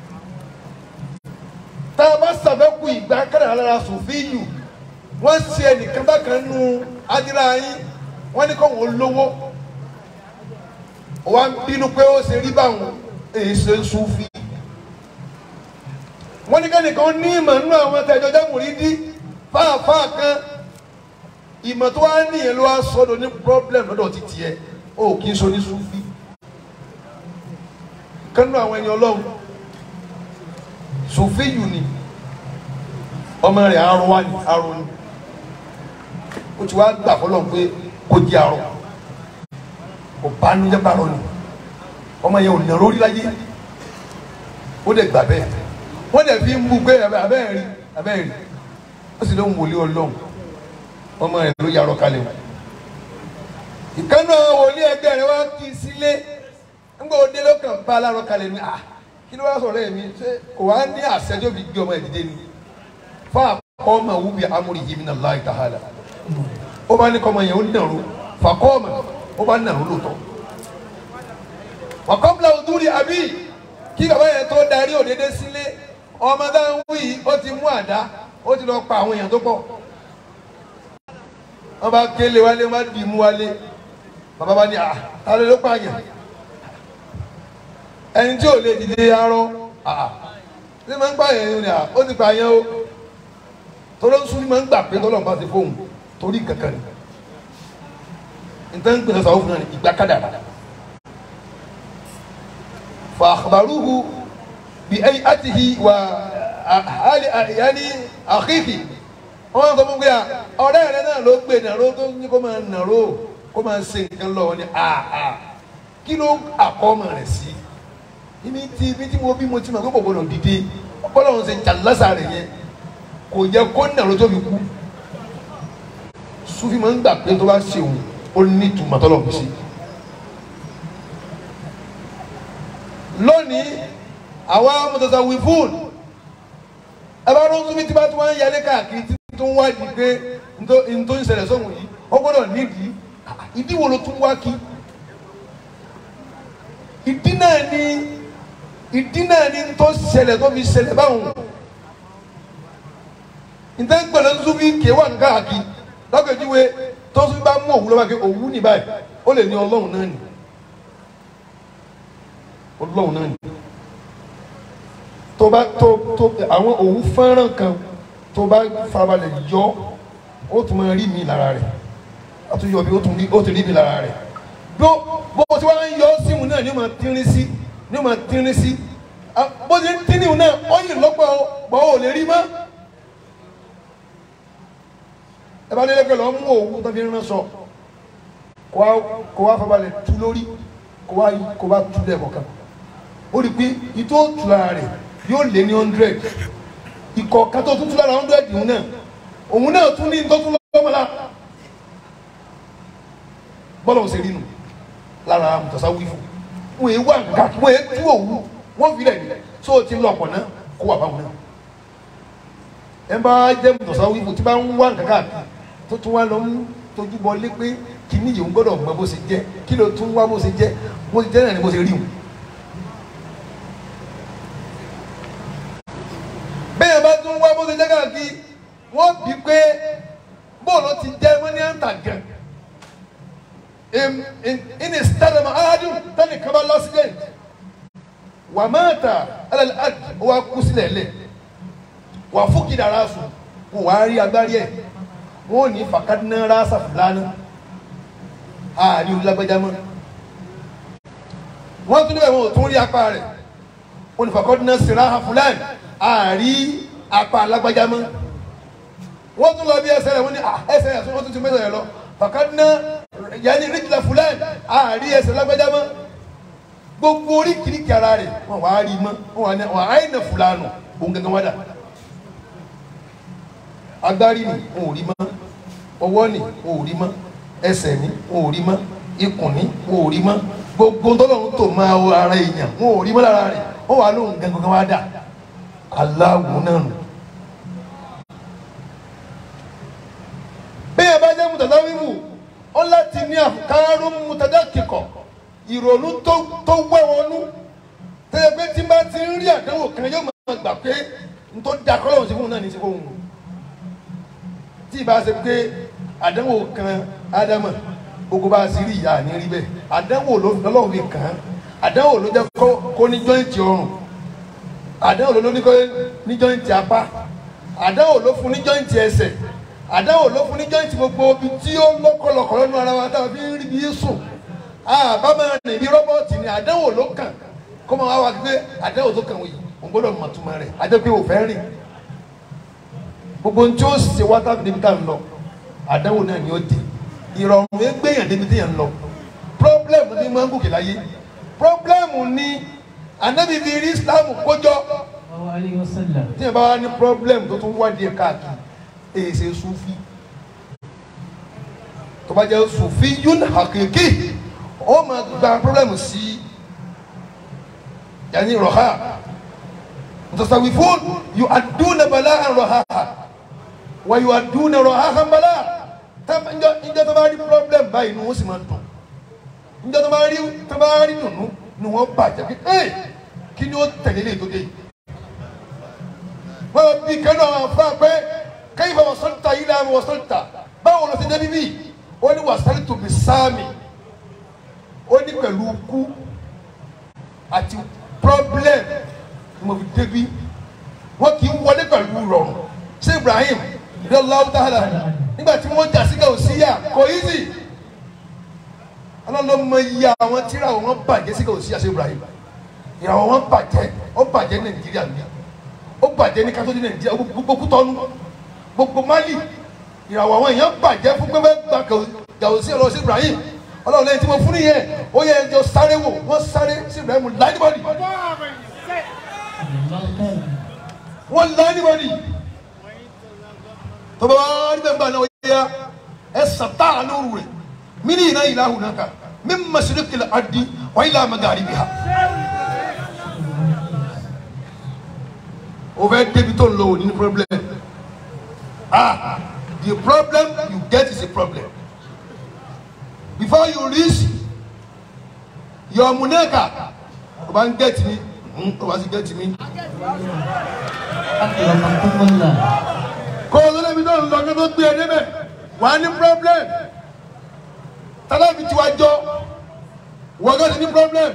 tá a bá sàfẹ́kù ìgbà kára lára sùfíyù wọ́n ṣe ẹnìkan bákan nu adira yín wọ́n ní kó wọ́n lówó wọ́n bínú pé ó ṣe rí báwọn èyí ṣe ń sùfí wọ́n ní kẹ́nìkan ní ìmọ̀ nínú àwọn tẹ̀jọ́ jámùrí dí fáàfáà kan ìmọ̀ tó wá nìyẹn ló wá sọ́dọ̀ ní problem lọ́dọ̀ ti tiẹ̀ ó kì í so ní sùfí kánú àwọn ẹni ọlọ́run sùfíyù ni ọmọ rẹ̀ arọ wá ní arọ ni ó ti wá gbà fọlọ́run pé kó di arọ kò bá nu jẹ́ bàrọ̀ ni ọmọ yẹn ò nà lórí láyé ó dẹ̀ gbà bẹ́ẹ̀ wọ́n dẹ̀ fi ń bú pé abẹ́ẹ̀ rí abẹ́ẹ̀ rí ó sì lóun wòlé ọlọ́run ọmọ rẹ̀ ló yarọ kalẹ̀ o ìkànnì àwọn wòlíì ẹgbẹ́ rẹ wá kí i sílé ńgbà òde ló kàn bá alárò kalẹ̀ ní à kí ló wá sọ̀rọ̀ ẹ̀mí ṣé kò wá ní àṣẹjọ́ bí gbé ọmọ ìdílé ni fún àkọ́mọ wúbi amúri yìí min Allah ta'ala ó bá ní kọ́mọ yẹn ó nàró fàkọ́mọ ó bá nàró lóòótọ́ wàkọ́bla òdúrí àbí kí bàbá yẹn tó darí òdédé sílé ọmọ dáhùn wí ó ti mú àdá ó ti lọ pa àwọn èèyàn tó pọ̀ wọ́n bá kélé wálé wọ́n bá dì í mú wálé bàbá bá ní à ta ló ló pààyàn ẹni tí ò lè dìde arọ àà ṣé máa ń pààyàn yìí ni à ó ti pààyàn o torí ń súnmọ́ ń gbà pé tọ́lọ́mù bá ti fóun torí kankan ni nítorí ń pèsè sàwọn fún náà ní ìgbà kádàrà fa akhbaruhu bi hay'atihi wa hali yani akhihi wọ́n sọ fún pé à ọ̀rẹ́ rẹ náà ló gbé nàró tó ní kó máa nàró kó máa ṣe nǹkan lọ́wọ́ ni àà kí ló àkọ́mọ rẹ̀ sí ibi tí ibi tí mo bí mo ti mọ̀ pé kò gbọdọ̀ dìde ọpọlọ́run ṣe jàlásà rẹ̀ yẹn kò yẹ kó nàró tó fi kú sufi máa ń gbà pé tó bá ṣe òun ó ní ìtumọ̀ tọ́lọ̀ kù sí. lónìí àwa mọ̀tòtò wí fún ẹ bá rún sufi tí bá tún wá ń yálé káàkiri tí tó ń wádìí pé ntó ntó ń ṣẹlẹ̀ sóhun yìí ó gbọ́dọ̀ nídìí ìdí wo ló tún wá kí ìdí náà ni ìdí náà ni tó ṣẹlẹ̀ tó fi ṣẹlẹ̀ báwọn ntẹ́ ń pẹ̀lẹ́ sufi kéwà ń káàkiri lọ́kẹ̀júwe tó sufi bá mú òwú lọ́wọ́ kí òwú ní báyìí ó lè ní ọlọ́run náà ni ọlọ́run náà ni tó bá tó tó àwọn òwú fẹ́ràn kan tó bá farabalẹ̀ yọ ó tún máa rí mi lára rẹ̀ a tún yọ bí ó tún rí ó tún rí mi lára rẹ̀ bó bó tí wọ́n ń yọ síhun náà ni ó máa tínrín sí ni ó máa tínrín sí bó ti ń tínrín náà ó yìn lọ́pọ̀ gbọ́ ò lè rí mọ́ ẹ bá délé pé lọ́ mú òwú tó fi ń rán sọ kó wá kó wá farabalẹ̀ tu lórí kó wá kó wá tu lẹ́ẹ̀kọ̀kan ó rí i pé ìtò tu lára rẹ̀ yóò lé ní hundred ikọ̀ kátó tuntun lára hundred òun náà òun náà tún ní ntọ́tún lọ́mọlá bọ́lá ò ṣe rí nu lára mùtọ́sá wí fún wọn èé wà nǹkan wọn èé tú òwú wọn fi rẹ̀ ní so o ti lọ ọ̀pọ̀ náà kó wà báwọn náà ẹ bá jẹ́ mùtọ́sá wí fún tí bá ń wá nǹkan káàkiri tó tún wá lọ ń tójú bọ lé pé kìíní yìí ń gbọ́dọ̀ mọ bó ṣe jẹ́ kí ló tún wá bó ṣe jẹ́ bó ṣe jẹ́ náà ni bó ṣe rí wọn. bẹ́ẹ̀ bá tún wá bó ṣe jẹ́ káàkiri wọ́n bí pé bóòlù ti jẹ́ wọ́n ní àǹtà gan. ìní sítádàmù aládùn tani kaba lọ́sídẹ̀ǹt wà máa ta alẹ́ àd wà kú sílẹ̀ lẹ̀ wà fúkì dára sùn kò wá rí agbárí ẹ̀ wọ́n ní fàkàdínà rásà fúlánà ààrí olùlágbájá mọ́ wọ́n tún níbẹ̀ wọn ò tún rí apá rẹ̀ wọ́n ní fàkàdínà sìráhà fúlánà ààrí apá alágbájá mọ́ wọ́n tún lọ bí ẹsẹ̀ rẹ̀ wọ́n ní ẹsẹ̀ rẹ̀ wọ́n tún ti mẹ́sẹ̀ rẹ̀ lọ fàkàdínà yanni ríjìlá fúlánà ààrí ẹsẹ̀ lágbájá mọ́ gbogbo oríkìríkì ara rẹ̀ wọ́n wá rí mọ́ wọ́n wà áyìnà fúlánà òun gẹ́gẹ́ wá dà agbárí ni wọn ò rí mọ́ ọwọ́ ni wọn ò rí mọ́ ẹsẹ̀ ni wọn ò rí mọ́ ikùn ni wọn ò rí mọ́ gbogbo tọ́lọ́run tó máa wọ ara èèyàn wọn ò rí mọ́ lára rẹ̀ wọ́n wà lóhùn gangan wá dà aláwo náà nù. bẹ́ẹ̀ bá jẹ́ mùtàdá wíwù ó láti ní àkàrò mùtàdá kíkọ̀ ìrònú tó wẹ́ wọnú tẹ́lẹ̀ pé tí bá ti ń rí àdánwò kan yóò máa gbà pé n tó da kọ́lọ́hún sí fún un náà ní sí fún un tí ì bá ṣe pé àdánwò kan ádámà gbogbo bá a sì rí ìyá ní rí bẹ́ẹ̀ àdánwò lọ́lọ́run fi kàn án àdánwò ló jẹ́ kó ní jọ́ìntì ọrùn àdánwò ló ní kó ní jọ́ìntì apá àdánwò ló fún ní jọ́ìntì ẹsẹ̀ àdánwò ló fún ní jọ́ìntì gbogbo ibi tí ó lọ́kọ̀lọ́kọ̀ lọ́nu ara wa táwọn fi ń rí bí sùn àbámọ̀ rìn bí rọ́bọ̀tì ni àdánwò ló kàn kó máa wá wá pé àdánwò tó kàn wọ̀nyí òun gbọ́dọ̀ mọ̀ túmọ̀ rẹ̀ àjẹ́ pé òfẹ́ rìn gbogbo ohun tí ó ṣe wá tábìlì níbi tá à ń lọ àdánwò náà ni ó dé ìrọ̀rùn yẹn gbéyàn débi tí yẹn ń lọ problem ní máa ń gòkè láyé problem ní anabi fi rí islam kójọ tí yẹn bá wá ní problem tó tún wádìí káàkiri èyí ṣe sufi tó tó bá jẹ́ sufiyun hakiki ó máa gba pírọ́blẹ́mù sí yanni rọ̀há mutasawifun yu aduna bala an rọ̀há wa yu aduna rọ̀há kan bala njẹ́ tó bá rí pírọ́blẹ́mù báyìí ni wọ́n sì máa dùn njẹ́ tó bá rí tó bá rí dùnú ni wọ́n bàjẹ́ pé ẹ́ kí ni ó tẹ̀lé lè tó dé yìí wọ́n bí kẹ́nu àwọn afá pé kayfa wasalta ila ma wasalta báwo ló ti débi bí ó ní wasaltu bi sáàmì ó ní pẹ̀lú kú àti problem ni mo fi débi wọ́n kì í wọlé pẹ̀lú rọrùn ṣé Ibrahim radiyallahu ta'ala nígbà tí wọ́n jà sí Gàùsíyà kò easy ọlọ́lọ́mọ iye àwọn tíra wọn bàjẹ́ sí Gàùsíyà ṣé Ibrahim ìràwọ̀ wọn bàjẹ́ ó bàjẹ́ Nàìjíríà nìyà ó bàjẹ́ ní kátó ní Nàìjíríà gbogbo kútọ́nù gbogbo Mali ìràwọ̀ àwọn èèyàn bàjẹ́ fún pé gba Gàùsíyà lọ sí Ibrahim ọlọ́run lẹ́yìn tí mo fún nìyẹn ó yẹ ẹjọ́ sáré wò wọ́n sáré sí Ibrahim láìdíbọ̀dì wọ́n láìdíbọ̀dì tó bá wá níbẹ̀ gbà náà ó yẹ ẹ sàtà lóru rẹ̀ mí ní iná ìlà hùnà kan mí masirikil adi wà ilà magaribiha. o fẹ́ débi tó ń lọ òní ní problem ah the problem you get is a problem before you reach your muneka o bá ń get mi o bá sì get mi akramakumullah kó o lọ́dọ̀ mi tó ń lọ kí o tó gbé e débẹ̀ wà á ní problem tálàbí tí wàá jọ wọ́n gán ti ní problem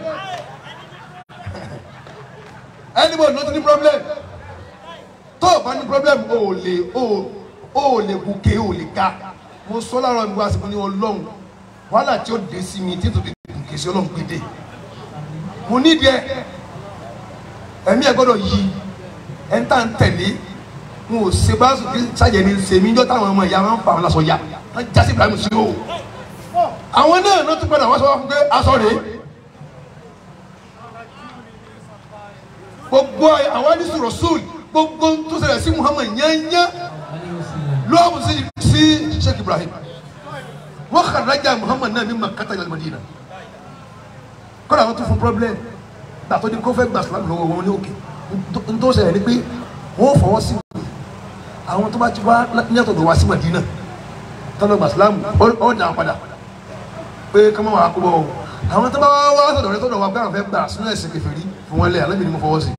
anybody ló ti ní problem tó o bá ní problem o ò lè o ò o ò lè gòkè o ò lè ga mo sọ láàárọ̀ mi wá sí mi ní ọlọ́run wàhálà tí ó dé sí mi tí n tó fi gòkè sí ọlọ́run gbé dé mo ní díẹ̀ ẹ̀mí ẹ̀ gbọ́dọ̀ yí ẹ̀ ń tà ń tẹ̀lé n ò ṣe bá sùn kí sáyẹn ní sèmi jọ táwọn ọmọ ìyá wọn ń fa àwọn aṣọ ya wọn jásí Ibrahim sí o àwọn náà ló tún padà wá sọ wá fún pé aṣọ rèé gbogbo àwọn ní sọ̀rọ̀ sóòlì gbogbo tó ṣẹlẹ̀ sí Muhammad yányá lọ́wọ́ sí sí Sheikh Ibrahim wọ́n kàrájà Muhammad náà ní Makkata ilal Madina kọ́ra àwọn tó fún problem gbàtọ́ ní kó fẹ́ gbà sílámù lọ́wọ́ wọn ní òkè n tó ṣẹlẹ̀ ni pé wọ́n fọwọ́ sí àwọn tó bá ti wá ní àtọ̀dọ̀ wá sí Madina tọ́lọ̀ gbà sílámù ó dà padà pé kọ́mọ́ wà á kó bọ́ ọ àwọn tó bá wá wá sọ̀dọ̀ rẹ sọ̀dọ̀ wá gbà fẹ́ gbà sínú ẹ̀sìn kèfèrí fún wọn lé alábìnrin mo fọwọ́ sí.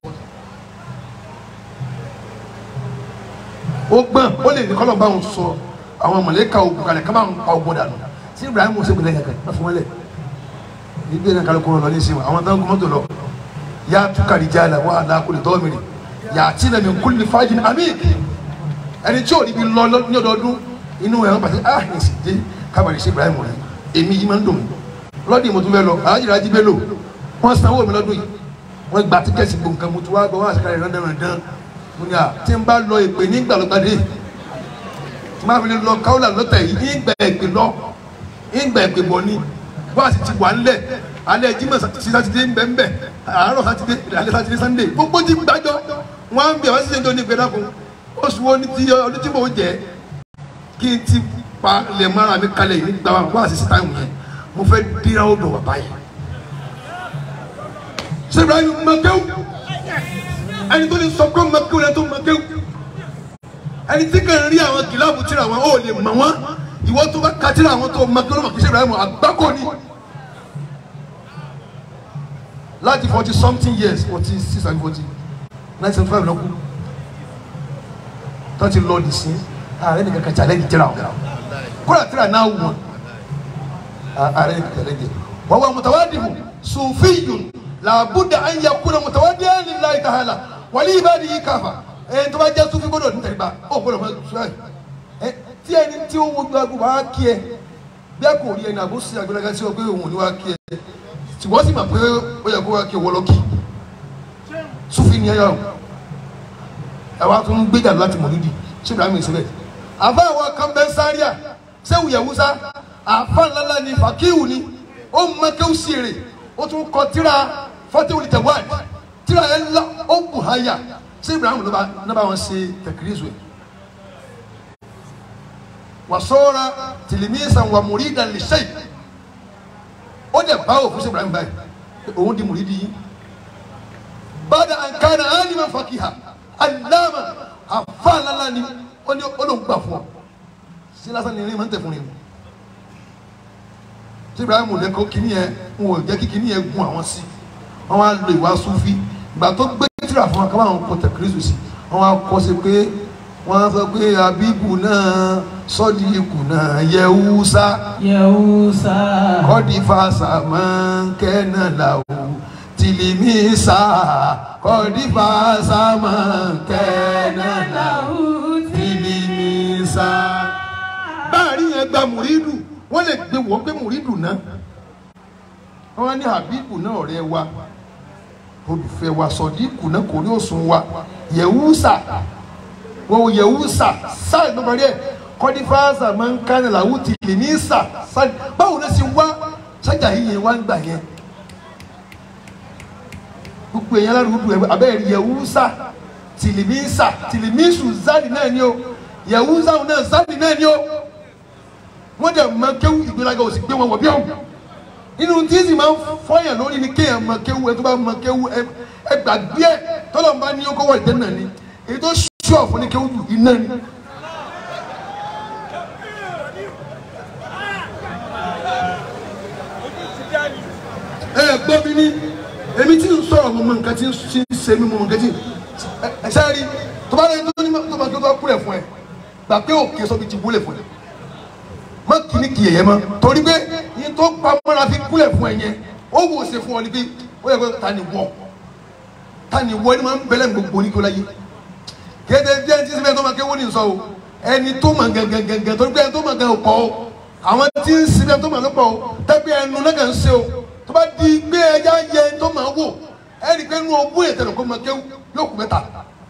ó gbọ́n ó lè ní kọ́lọ̀ bá wọn sọ àwọn mọ̀lẹ́ka ogun kalẹ̀ ká bá wọn pa ogun dànù sí Ibrahim ó sẹ́gun lẹ́yìn kankan fún wọn lẹ̀ nígbà náà kálukú lọ ní ìsìn àwọn tó ń gbọ́mọ́tò lọ yá tukari jaala wà á lákòlè tọ́mìnì yà á tí nàmi kúlì fàájì àmì ẹni tí ò ní bí lọ ní ọdọọdún inú ẹ̀ wọ́n pàṣẹ ah ní sì dé kábàlì sí Ibrahim rẹ̀ èmi yìí máa ń dùn mí lọ́dún mo tún fẹ́ lọ alájìrì ají bẹ́ẹ̀ lò wọ́n sanwó mi lọ́dún yìí wọ́n gba tíkẹ́ẹ̀tì gbòǹkan mo tún wá gbọ́ wọ́n àṣekárẹ̀ rẹ́ndẹ̀rẹ̀ndẹ̀n mo ní à tí n bá lọ èpè ní gbàlógbàdé tí máa fi lè lọ káwọ́là lọ́tẹ̀ yìí ìgbà èpè lọ ìgbà èpè bọ̀ ni wọ́n àti ti wà ńlẹ̀ alẹ́ Jímọ̀ sí sátidé ńbẹ̀ńbẹ̀ àárọ̀ sátidé alẹ́ sátidé sànńdé gbogbo ti gbàjọ wọ́n á ń bẹ̀ wọ́n sì ń jọ ní ìgbẹ́ dàkún oṣù wo ni ti ọdún tí mò ń jẹ kí n ti pa lè mara mi kalẹ̀ yìí nígbà wọ́n àti sítáìmù yẹn mo fẹ́ dira o dọ̀ wà báyìí. ṣé Ibrahim makewu ẹni tó lè sọ pé makewu lẹ́ni tó makewu ẹni tí kàn ń rí àwọn kìláàbù tíra wọn ó lè mọ̀ wọ́n ìwọ tó bá ka tíra àwọn tó makewu lọ́mọ kì í ṣe Ibrahim àgbákò ni. láti forty something years forty six and forty nine seventy five lọ́kù tó ti lọ dì sí ààrẹ nìkan kan challenge tíra wọn kódà tíra náà wù wọn ààrẹ nìkan challenge wọn wà mutawadihu sufiyun làbúdà an yakuna mutawadiyan lillahi ta'ala wàlí ibadihi káfa ẹ tó bá jẹ́ sufi gbọ́dọ̀ ní tẹ̀lébà ó gbọ́dọ̀ fẹ́ sùúrà ẹ tí ẹni tí ó wojú agbó bá kí ẹ bí a kò rí ẹni àbó sí agbẹ́lẹ́gá sí ọ pé òun ò ní wá kí ẹ tí wọ́n sì mọ̀ pé ó yẹ kó wá kí ẹ wọ́lọ́ kí sufi ni ẹ yà ẹ wá tún gbéjà láti mọ̀lúdì ṣé ibrahim ẹ̀ síbẹ̀ àfa àwọn kan bẹ́ sáríà sẹ́wù yẹ̀wúsá àfa ńláńlá ni fàkíwù ni ó mẹ́kẹ́wù sí èrè ó tún kọ tíra fọ́tíwù tẹ̀wáì tíra ẹ̀ ńlá ó bù háyà ṣé ibrahim ló bá wọn ṣe tẹ̀kírísù ẹ̀ wàsọ́ra tìlímísàn wà mùrídàn lè ṣe ó dẹ̀ bá òfin ṣe Ibrahim báyìí òun di mùrídìí yìí bada an kana aliman fakiha alama afa lala ni ó ní ó ló ń gbà fún ọ sí lásán ni irin máa ń tẹ̀ fún yẹn tí Ibrahim lẹ́kọ̀ọ́ kìíní yẹn ń wò jẹ́ kí kìíní yẹn gun àwọn sí wọ́n wá lo ìwà sufi ìgbà tó gbé tìrà fún wa káwọn àwọn kọ tẹkírísù sí wọ́n wá kọ́ sí pé wọ́n sọ pé abibu náà sọ́díkù náà yẹ̀wúsá Yahusa. kọ́dí fàṣà máa ń kẹ́nà làwù tìlímísà kọ́dí fàṣà máa ń kẹ́nà làwù tìlímísà. báàrí yẹn gba mùrídù wọ́n lè gbé wọ́n gbé mùrídù náà wọ́n ní habibu náà ọ̀rẹ́ wa olùfẹ́ wa sọ̀díkù náà kò ní òsùn wa yẹ̀wúsà wọ́n wò yẹ̀wúsà sáà ló parí ẹ̀ kọ́dí fàṣà máa ń kẹ́nà làwù tìlímísà sáà báwo ló ṣe wá sájà yìí yẹn wá ń gbà yẹn gbogbo èèyàn alárùúgbò ẹ abẹ́rẹ́ yẹ̀wúsà tìlìmísà tìlìmísù zadi náà ni o yẹ̀wúsà náà zadi náà ni o wọ́n dẹ̀ mọ kéwù ìgbéraga òsì gbé wọn wọ̀ bí ọ̀hún inú tí sì máa ń fọyàn lórí ni kéèyàn mọ kéwù ẹ tó bá mọ kéwù ẹ ẹ gbàgbé ẹ tọ́lọ̀ ń bá ní ọkọ̀ wọ̀ ìdẹ́ náà ni èyí tó ṣọ́ fún ní kéwù jù iná ni. ẹ gbọ́ mi ní èmi tí ń sọ̀rọ̀ mo mọ nǹkan tí ń ṣe mí mo mọ nǹkan tí ẹ sáré tó bá lẹ́yìn tó ní tó bá tó bá kúrẹ̀ fún ẹ gbà pé òkè sọ fi ti wúlẹ̀ fún ẹ má kìíní kì í yẹ mọ́ torí pé yín tó pamọ́ra fi kúlẹ̀ fún ẹ yẹn ó wò ṣe fún ọ ní pé ó yẹ kó ta ni wọ ta ni wọ ẹni máa ń bẹ̀lẹ̀ gbogbo ní kí ó láyé kéde bí ẹni tí síbẹ̀ tó máa kéwọ́ ní sọ o ẹni tó máa gẹ̀gẹ̀gẹ̀gẹ̀ torí pé ẹni tó máa gẹ̀ pọ̀ o àwọn tí ń síbẹ̀ tó máa pọ̀ o tẹ́bí ẹnu náà kàn ń ṣe o tó bá di gbé ẹja yẹ tó máa wò ẹni pé inú ogún ètò ẹ̀kọ́ máa kéwú yóò kú mẹ́ta.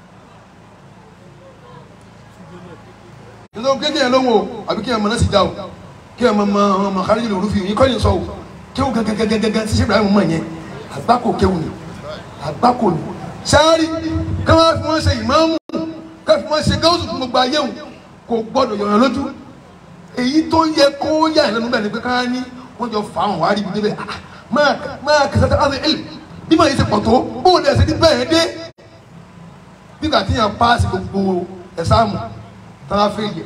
nítorí pé kéèyàn lóhùn o àbí kéèyàn mọ náà sì já o kéèyàn mọ mọ ọmọ kárí lòrú fi yín kọ́ni sọ o kéwú gẹ́gẹ́gẹ́gẹ́gẹ́ tí sèbìrì àwọn ọmọ yẹn àgbákò kéwú ni àgbákò ni sáárì káwọn fi wọn ṣe ìmáàmù káwọn fi wọn ṣe gáwùsù fún gbogbo ayé wọn kò gbọdọ̀ yọ̀yàn lójú èyí tó yẹ kó yà ẹ̀ lẹ́nu bẹ́ẹ̀ ni pé káwọn ní wọ́n jọ fà wọn wá rí ibi débẹ̀ ah máa máa kẹsàn án àti ẹlẹ bí màá yẹ ṣe pọ̀ tó bóun ẹ̀ ṣe ní bẹ́ẹ̀ dé bí kà tí yàn paasi gbogbo ẹ̀sáàmù tọ́lá fèyẹ.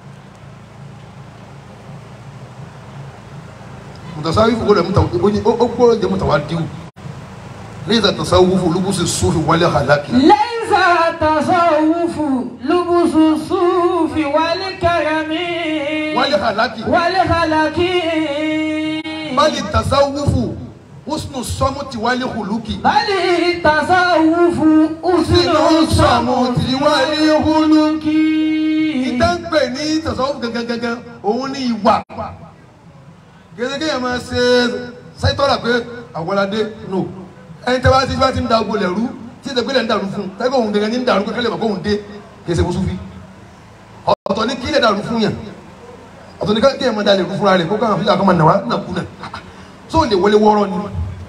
mùtàsáwí fòkó rẹ̀ mùtàwá ó gbọ́dọ̀ jẹ́ mùtàwá díwù lẹ́yìn tàtà sáwọ́ fún olúbùsù sófì wálé àlákì. ليس التصوف لبس الصوف والكرم wálé àlákì. والخلق bali tasawufu husnu sọmuti wálé huluki. بل التصوف أسن الصمت والخلق ìdánpẹ̀ ní tasawufu gangan òun ní ìwà. gẹ́gẹ́ yẹn máa ṣe sáyítọ́rà pé àwọládé no ẹni tẹ́ bá ti bá ti ń da ogo lẹ̀rú tí ìdẹ́gbẹ́lẹ̀ ń dàrú fún un tẹ́gbẹ́ òun gẹ́gẹ́ ní ń dàrú kẹ́kẹ́ lè mọ̀ kó òun dé kì í ṣe mùsùlùmí. ọ̀tọ̀ ní kílẹ̀ dàrú fún yàn ọ̀tọ̀ ní kí ẹ̀ máa dalẹ̀ rú fúnra rẹ̀ kó káwọn fíjà kan máa nà wá nà kú nà tó lè wọlé wọ́ọ́rọ́ ni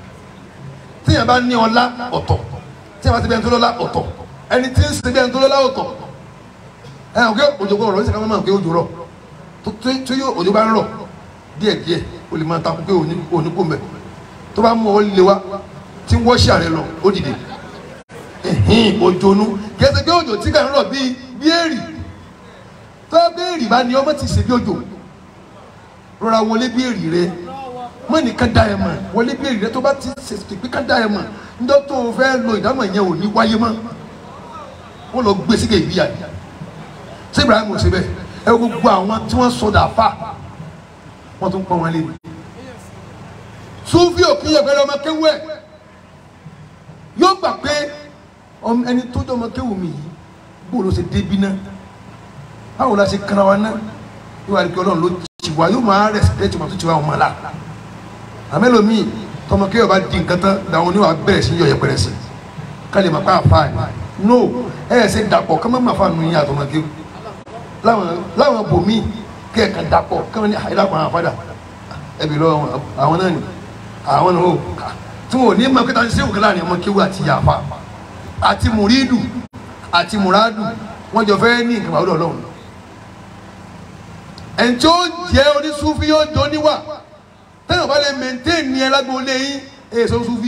tíyẹn bá ní ọlá ọ̀tọ̀ tíyẹn bá ti bẹ́ẹ̀ tó lọ́lá ọ̀tọ̀ ẹni tí ń sin bẹ́ẹ̀ tó lọ́lá ọ̀tọ̀ ẹ ọ̀ kí òjò kọ̀ ọ̀rọ̀ ní sàkámọ́ máa ń pé òjò rọ̀ tó tó yóò òjò bá ń rọ̀ díẹ̀ díẹ̀ o lè máa takú pé òní òní kò mẹ́ tó bá mú ọ lé wa tí wọ́n ṣe àrẹ lọ ó dìde ẹ̀hìn òjò nu kí ẹ ṣe pé òjò tí kà ń rọ̀ bíi bí èrì tó bá bí èrì bá ní ọmọ ti ṣe bí òjò rọra wọlé bí èrì rẹ mọ nìkan dá ẹ mọ wọlé bí èrì rẹ tó bá ti ṣe pé ká dá ẹ mọ níjọ́ tó o fẹ́ lo ìdámọ̀ yẹn ò ní wáyé mọ́ wọ́n lọ gbé síkè ìbíyà yìí ṣé Ibrahim ò ṣe bẹ́ẹ̀ ẹ wo gbogbo àwọn tí wọ́n sọdà fà wọ́n tún pọ́n wọn lé mi sufi òkè yẹ pẹ̀lú ọmọ kéwú ẹ̀ yóò gbà pé ọmọ ẹni tó jọ ọmọ kéwú mi yìí bó ló ṣe débi náà báwo la ṣe kanra wa náà yóò wá rí pé ọlọ́run ló ti wá yóò máa rẹ̀sìpẹ́tì wọn tó ti wá wọn la àmẹ́lòmíì tọmọ kéwú bá di nǹkan tán làwọn oníwà bẹ̀rẹ̀ sí yọ yẹpẹrẹ sí kálí ma pa àfa ẹ̀ no ẹ ẹ̀ ṣe dàpọ̀ kọ́mọ́ máa fa nù yín àtọmọ kéwú láwọn láwọn bòmíì kẹ́ ẹ̀ kan dàpọ̀ kọ́mọ́ ní àyídàpọ̀ àwọn àfádà ẹbí lọ àwọn náà ni àwọn náà ó tí wọn ò ní máa kẹta ní sẹ́wọ̀n kíláà ní ọmọ kéwú àti yàfa àti mùrídù àti mùràdù wọn jọ fẹ́ ní nǹkan àwòrán ọlọ́run ẹni tí ó jẹ́ onísúfí yóò jọ níwà tẹ́lẹ̀ bá lè maintain ní ẹlágbó lé yín èyí sọ súfí.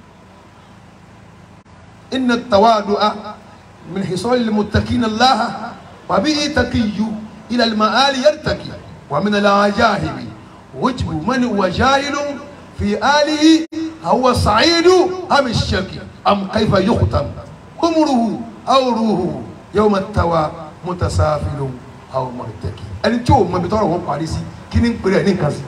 inna tawadu'a min hisal al-muttaqin Allah wa bihi taqiyyu ila al-ma'ali yartaqi wa min al-ajahibi wajbu man huwa jahilun fi alihi huwa sa'idu am ash-shaqi am kayfa yukhtam umruhu aw ruhu yawma at-tawa mutasafilun aw martaki ẹni tí o mọ ibi tọrọ wọn parí sí kí ni ń pèrè ẹ ní nǹkan sí.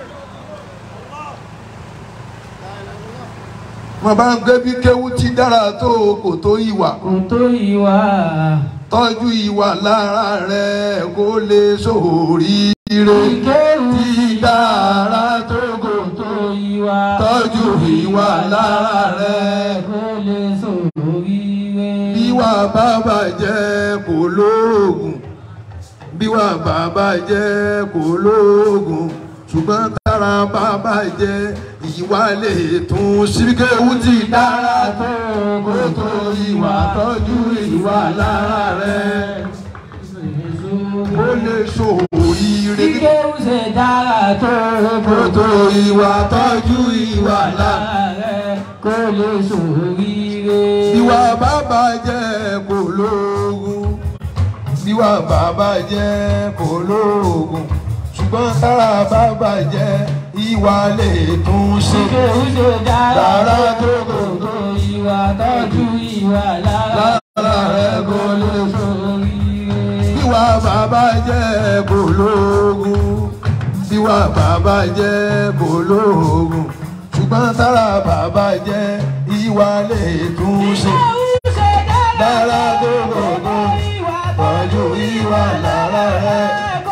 wọn bá ń gbé bí kéwú ti dára tó kò tó ìwà kò tó ìwà tọ́jú ìwà lára rẹ̀ kó lè sóríire ìkéwù ti dára tó kò tó ìwà tọ́jú ìwà lára rẹ̀ kò lè sóríire. bíwà bàbá jẹ́ kò lóògùn bíwà bàbá jẹ́ kò lóògùn ṣùgbọ́n tára bàbá jẹ́ ìwà lè tún síbíkéwú ti dára tó kò tó ìwà tọ́jú ìwà lára rẹ̀ kó lè sóríire ìkéwù ṣe dára tó kó tó ìwà tọ́jú ìwà lára rẹ̀ kò lè sóríire. Bíwá bàbá jẹ́ kò lóògùn. Bíwá bàbá jẹ́ kò lóògùn. Ṣùgbọ́n tára bàbá jẹ́ ìwà lè tún ṣe. ìkéwù ṣe dára Dára tó kò tó ìwà tọ́jú ìwà lára Lára rẹ̀ kò lè sóríire. Bíwá bàbá jẹ́ kò lóògùn. Bíwá bàbá jẹ́ kò lóògùn. Ṣùgbọ́n tára bàbá jẹ́ ìwà lè tún ṣe. Dára tó kò tó tọ́jú ìwà lára rẹ̀.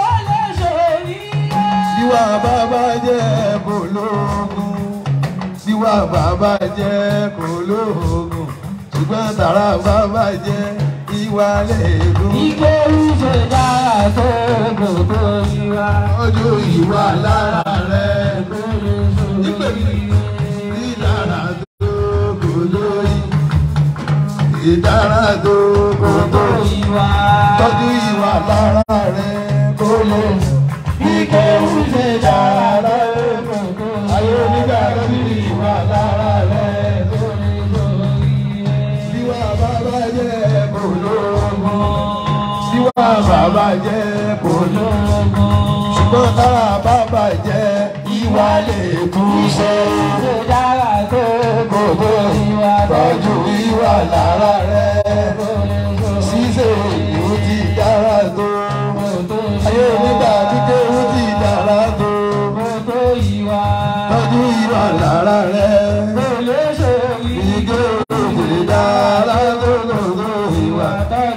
Bíwá bàbá jẹ́ kò lóògùn. Bíwá bàbá jẹ́ kò lóògùn. Ṣùgbọ́n tàrà bàbá jẹ́ ìwà lẹ́ẹ̀dùn. Ọjọ́ ìwà lára rẹ̀ ìdára tó kò lórí. Ìdára tó kò tó tọ́jú ìwà lára rẹ̀ kò lè. Ìkéwù ṣe dára ayé onígbà lórí ìwà lára rẹ̀ kò lè lórí. Bíwá bàbá jẹ́ kò lóògùn. Bíwá bàbá jẹ́ kò lóògùn. Ṣùgbọ́n tára bàbá jẹ́ ìwà lè tún ṣe. Gbogbo tọ́jú ìwà lára rẹ̀. Ṣíṣe ìlú ti dára tó. Ayé onígbà kíké ó ti dára tó. Tọ́jú ìwà lára rẹ̀. Ìgbé òde dára tó lòdò ìwà.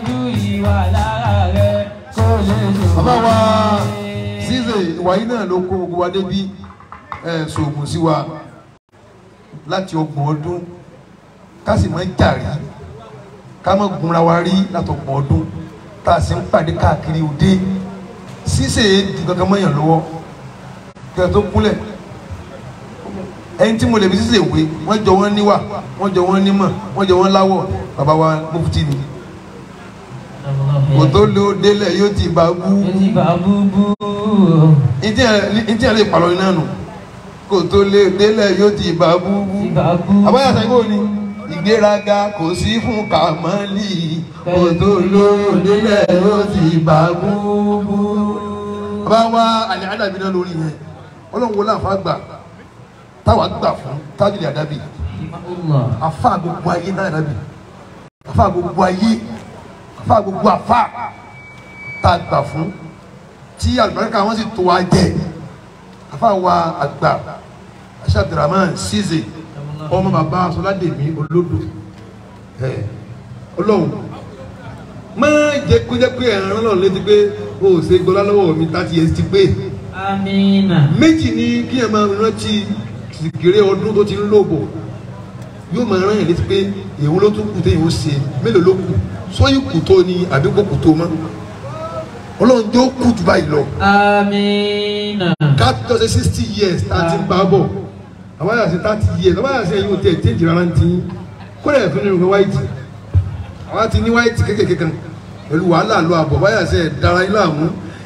Bàbá wa ṣíṣe ìwà yìí náà ló kó gbogbo wa débi ẹ̀ ṣoògùn sí wa láti ọgbọ̀n ọdún ká sì máa ń jà rí ká má gunra wa rí látọgbọ̀n ọdún tá a sì ń pàdé káàkiri òde ṣíṣe di kankan mọ́yàn lọ́wọ́ kí ẹ tó kúnlẹ̀ ẹni tí mo lè fi ṣíṣe ìwé wọ́n jọ wọ́n níwà wọ́n jọ wọ́n nímọ̀ wọ́n jọ wọ́n láwọ̀ bàbá wa mufti ni kò tó lo délẹ̀ yóò ti bá bú ìdí ẹ̀ lè pàlọ́ iná nù kò tó lè délẹ̀ yóò ti bá bú bú àbáyà sẹ́gbó ni ìgbéraga kò sí fún kàmọ́lì kò tó lóyún délẹ̀ yóò ti bá búbú. bàbá wa àlẹ́ àdàbí náà lórí yẹn ọlọ́run wo láǹfà gbà táwa gbà fún tájìlì àdàbí àfa gbogbo ayé náà àdàbí àfa gbogbo ayé àfa gbogbo àfa tá a gbà fún tí àlùbáríkà wọn sì tó wa jẹ àfa wa àgbà aṣáàdìrámán ṣíṣe ọmọ bàbá sọládèmí olódò ẹ ọlọ́run máa jẹ kó jẹ pé ẹran náà létí pé o ò ṣe gbọlá lọ́wọ́ mi thirty years ti pé Amina. méjì ni kí ẹ máa rántí ìkéré ọdún tó ti ń lò bọ̀ yóò máa rán yẹn létí pé èwo ló tún kù téèyàn ó ṣe mélòó ló kù sóyún kù tó ni àbí kò kù tó mọ́ ọlọ́run jẹ́ ó kù jù báyìí lọ Amina. ká tó ṣe sixty years tá a ti ń bá bọ̀ àwọn yàrá ṣe thirty years àwọn yàrá ṣe ẹ̀yin ò tẹ̀ change rárá ní tiyín kó lè fún nínú white àwọn ti ní white kékèké kan pẹ̀lú wàhálà lọ àbọ̀ báyà ṣe dára yín láàmú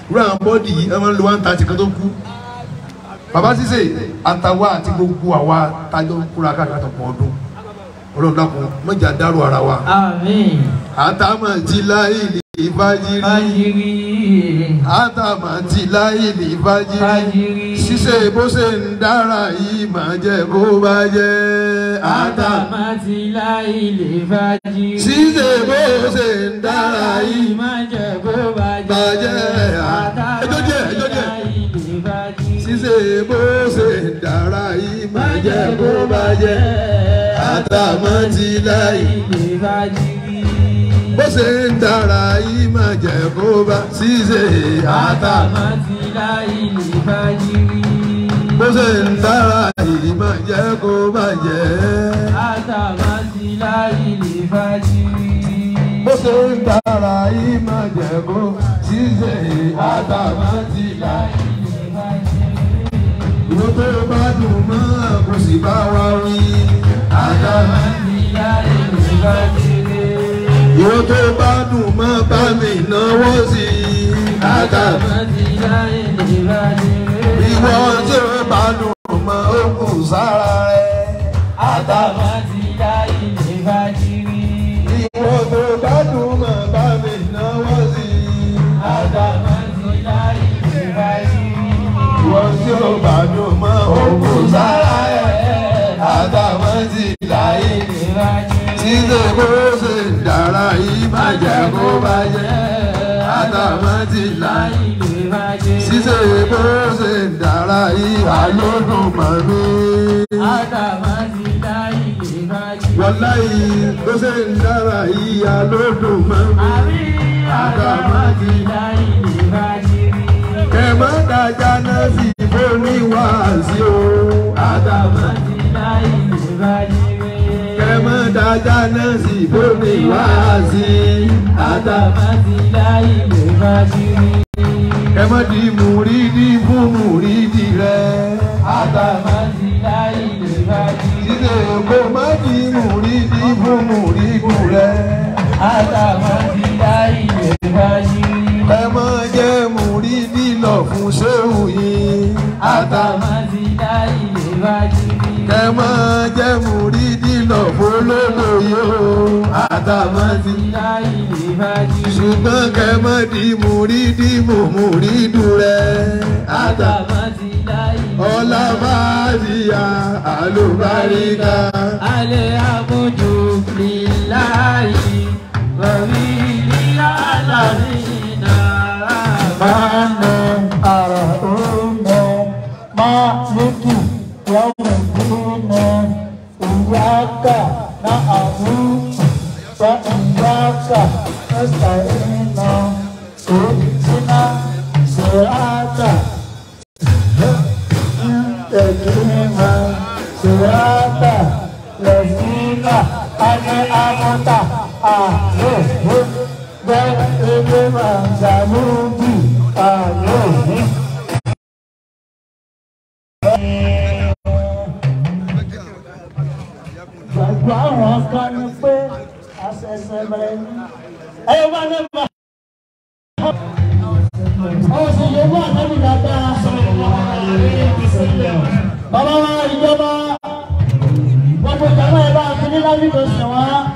irú àwọn bọ́ọ̀dì yìí ẹ máa ń lo one thirty kan tó kú bàbá sísè àtàwa àti gbogbo àwa tájọ ń kúra káàkiri àtọ̀pọ̀ ọdún ọlọ́run dákun mọ̀jà dárò ara wa Àmín. àtàmà ti láyé ní ìfàjírí Fájírí. àtàmà ti láyé ní ìfàjírí Fájírí. ṣíṣe bó ṣe ń dára yìí máa jẹ kó bá jẹ àtàmà Àtàmátì láìlè fájírí. ṣíṣe bó ṣe ń dára yìí má jẹ́ kó bàjẹ́. Bàjẹ́. Ẹjọ́ díẹ̀, ẹjọ́ díẹ̀. láìlè fájírí. ṣíṣe bó ṣe ń dára yìí máa jẹ kó bá jẹ àtàmà ti láyé. láìlè fájírí. bó ṣe ń dára yìí máa jẹ kó bá ṣíṣe àtàmà. Àtàmátì láìlè fájírí. bó ṣe ń dára yìí máa jẹ kó bá jẹ. Àtàmátì láìlè fájírí. bó ṣe ń dára yìí máa jẹ kó ṣíṣe àtàmà ti láyé. ìwọ tó bá dùn mọ́ kò sì bá wa wí. àtàmà Àtàmátì láìlè fájírí. ìwọ tó bá dùn mọ́ bá mi náwó sí i. àtàmà Àtàmátì láìlè fájírí. ìwọ tó bá dùn mọ́ ó kù sára rẹ̀. àtàmà Àtàmátì láìlè fájírí. ìwọ tó bá dùn mọ́ bá mi náwó sí i. Àtàmátì láìlè fájírí. ìwọ tí ó bá dùn mọ́ ó kù sára rẹ̀. àtàmà ti láyé ní. Ṣíṣe bó ṣe ń dára yìí má jẹ́ kó bá jẹ́. Àtàmà ti láyé. Ṣíṣe bó ṣe ń dára yìí àlódùn mọ́ mi. Wàláyé bó ṣe ń dára yìí àlódùn mọ́ mi. Àtàmà ti kẹ má dájà náà sí fóní wáàsí o. Àtàmà kẹ má dájà náà sí fóní wáàsí. Àtàmà kẹ má di mùrídì fún mùrídì rẹ. Àtàmà Ṣíṣe kò má di mùrídì fún mùrídì rẹ. Ẹ má jẹ́ mùrídì lọ fún ṣéwù yìí. Àtàmà kẹ má jẹ́ mùrídì lọ fún olólùyò. Àtàmà ti ṣùgbọ́n kẹ má di mùrídì mú mùrídù rẹ. Àtàmà ọlá máa di ya àlùbáríkà. Alhamdulillahi wa bihi alamina Mane arahune maliki yawmidine Iyaka na'budu wa iyaka nasta'inu Ihdina sirata mustaqima sirata lazina an'amta alaihim ghayril maghdubi alaihim gbàgbọ́ àwọn kan ní pé àṣẹ̀ṣẹ̀ bẹ̀rẹ̀ ní. ẹyọ bá ní bá. ọ̀hún sì yẹ wọ́n àtẹ́bí dáadáa. bàbá wa ìjọba gbogbo ìjọba ẹ̀ bá fi ní lábí tó sùn wá.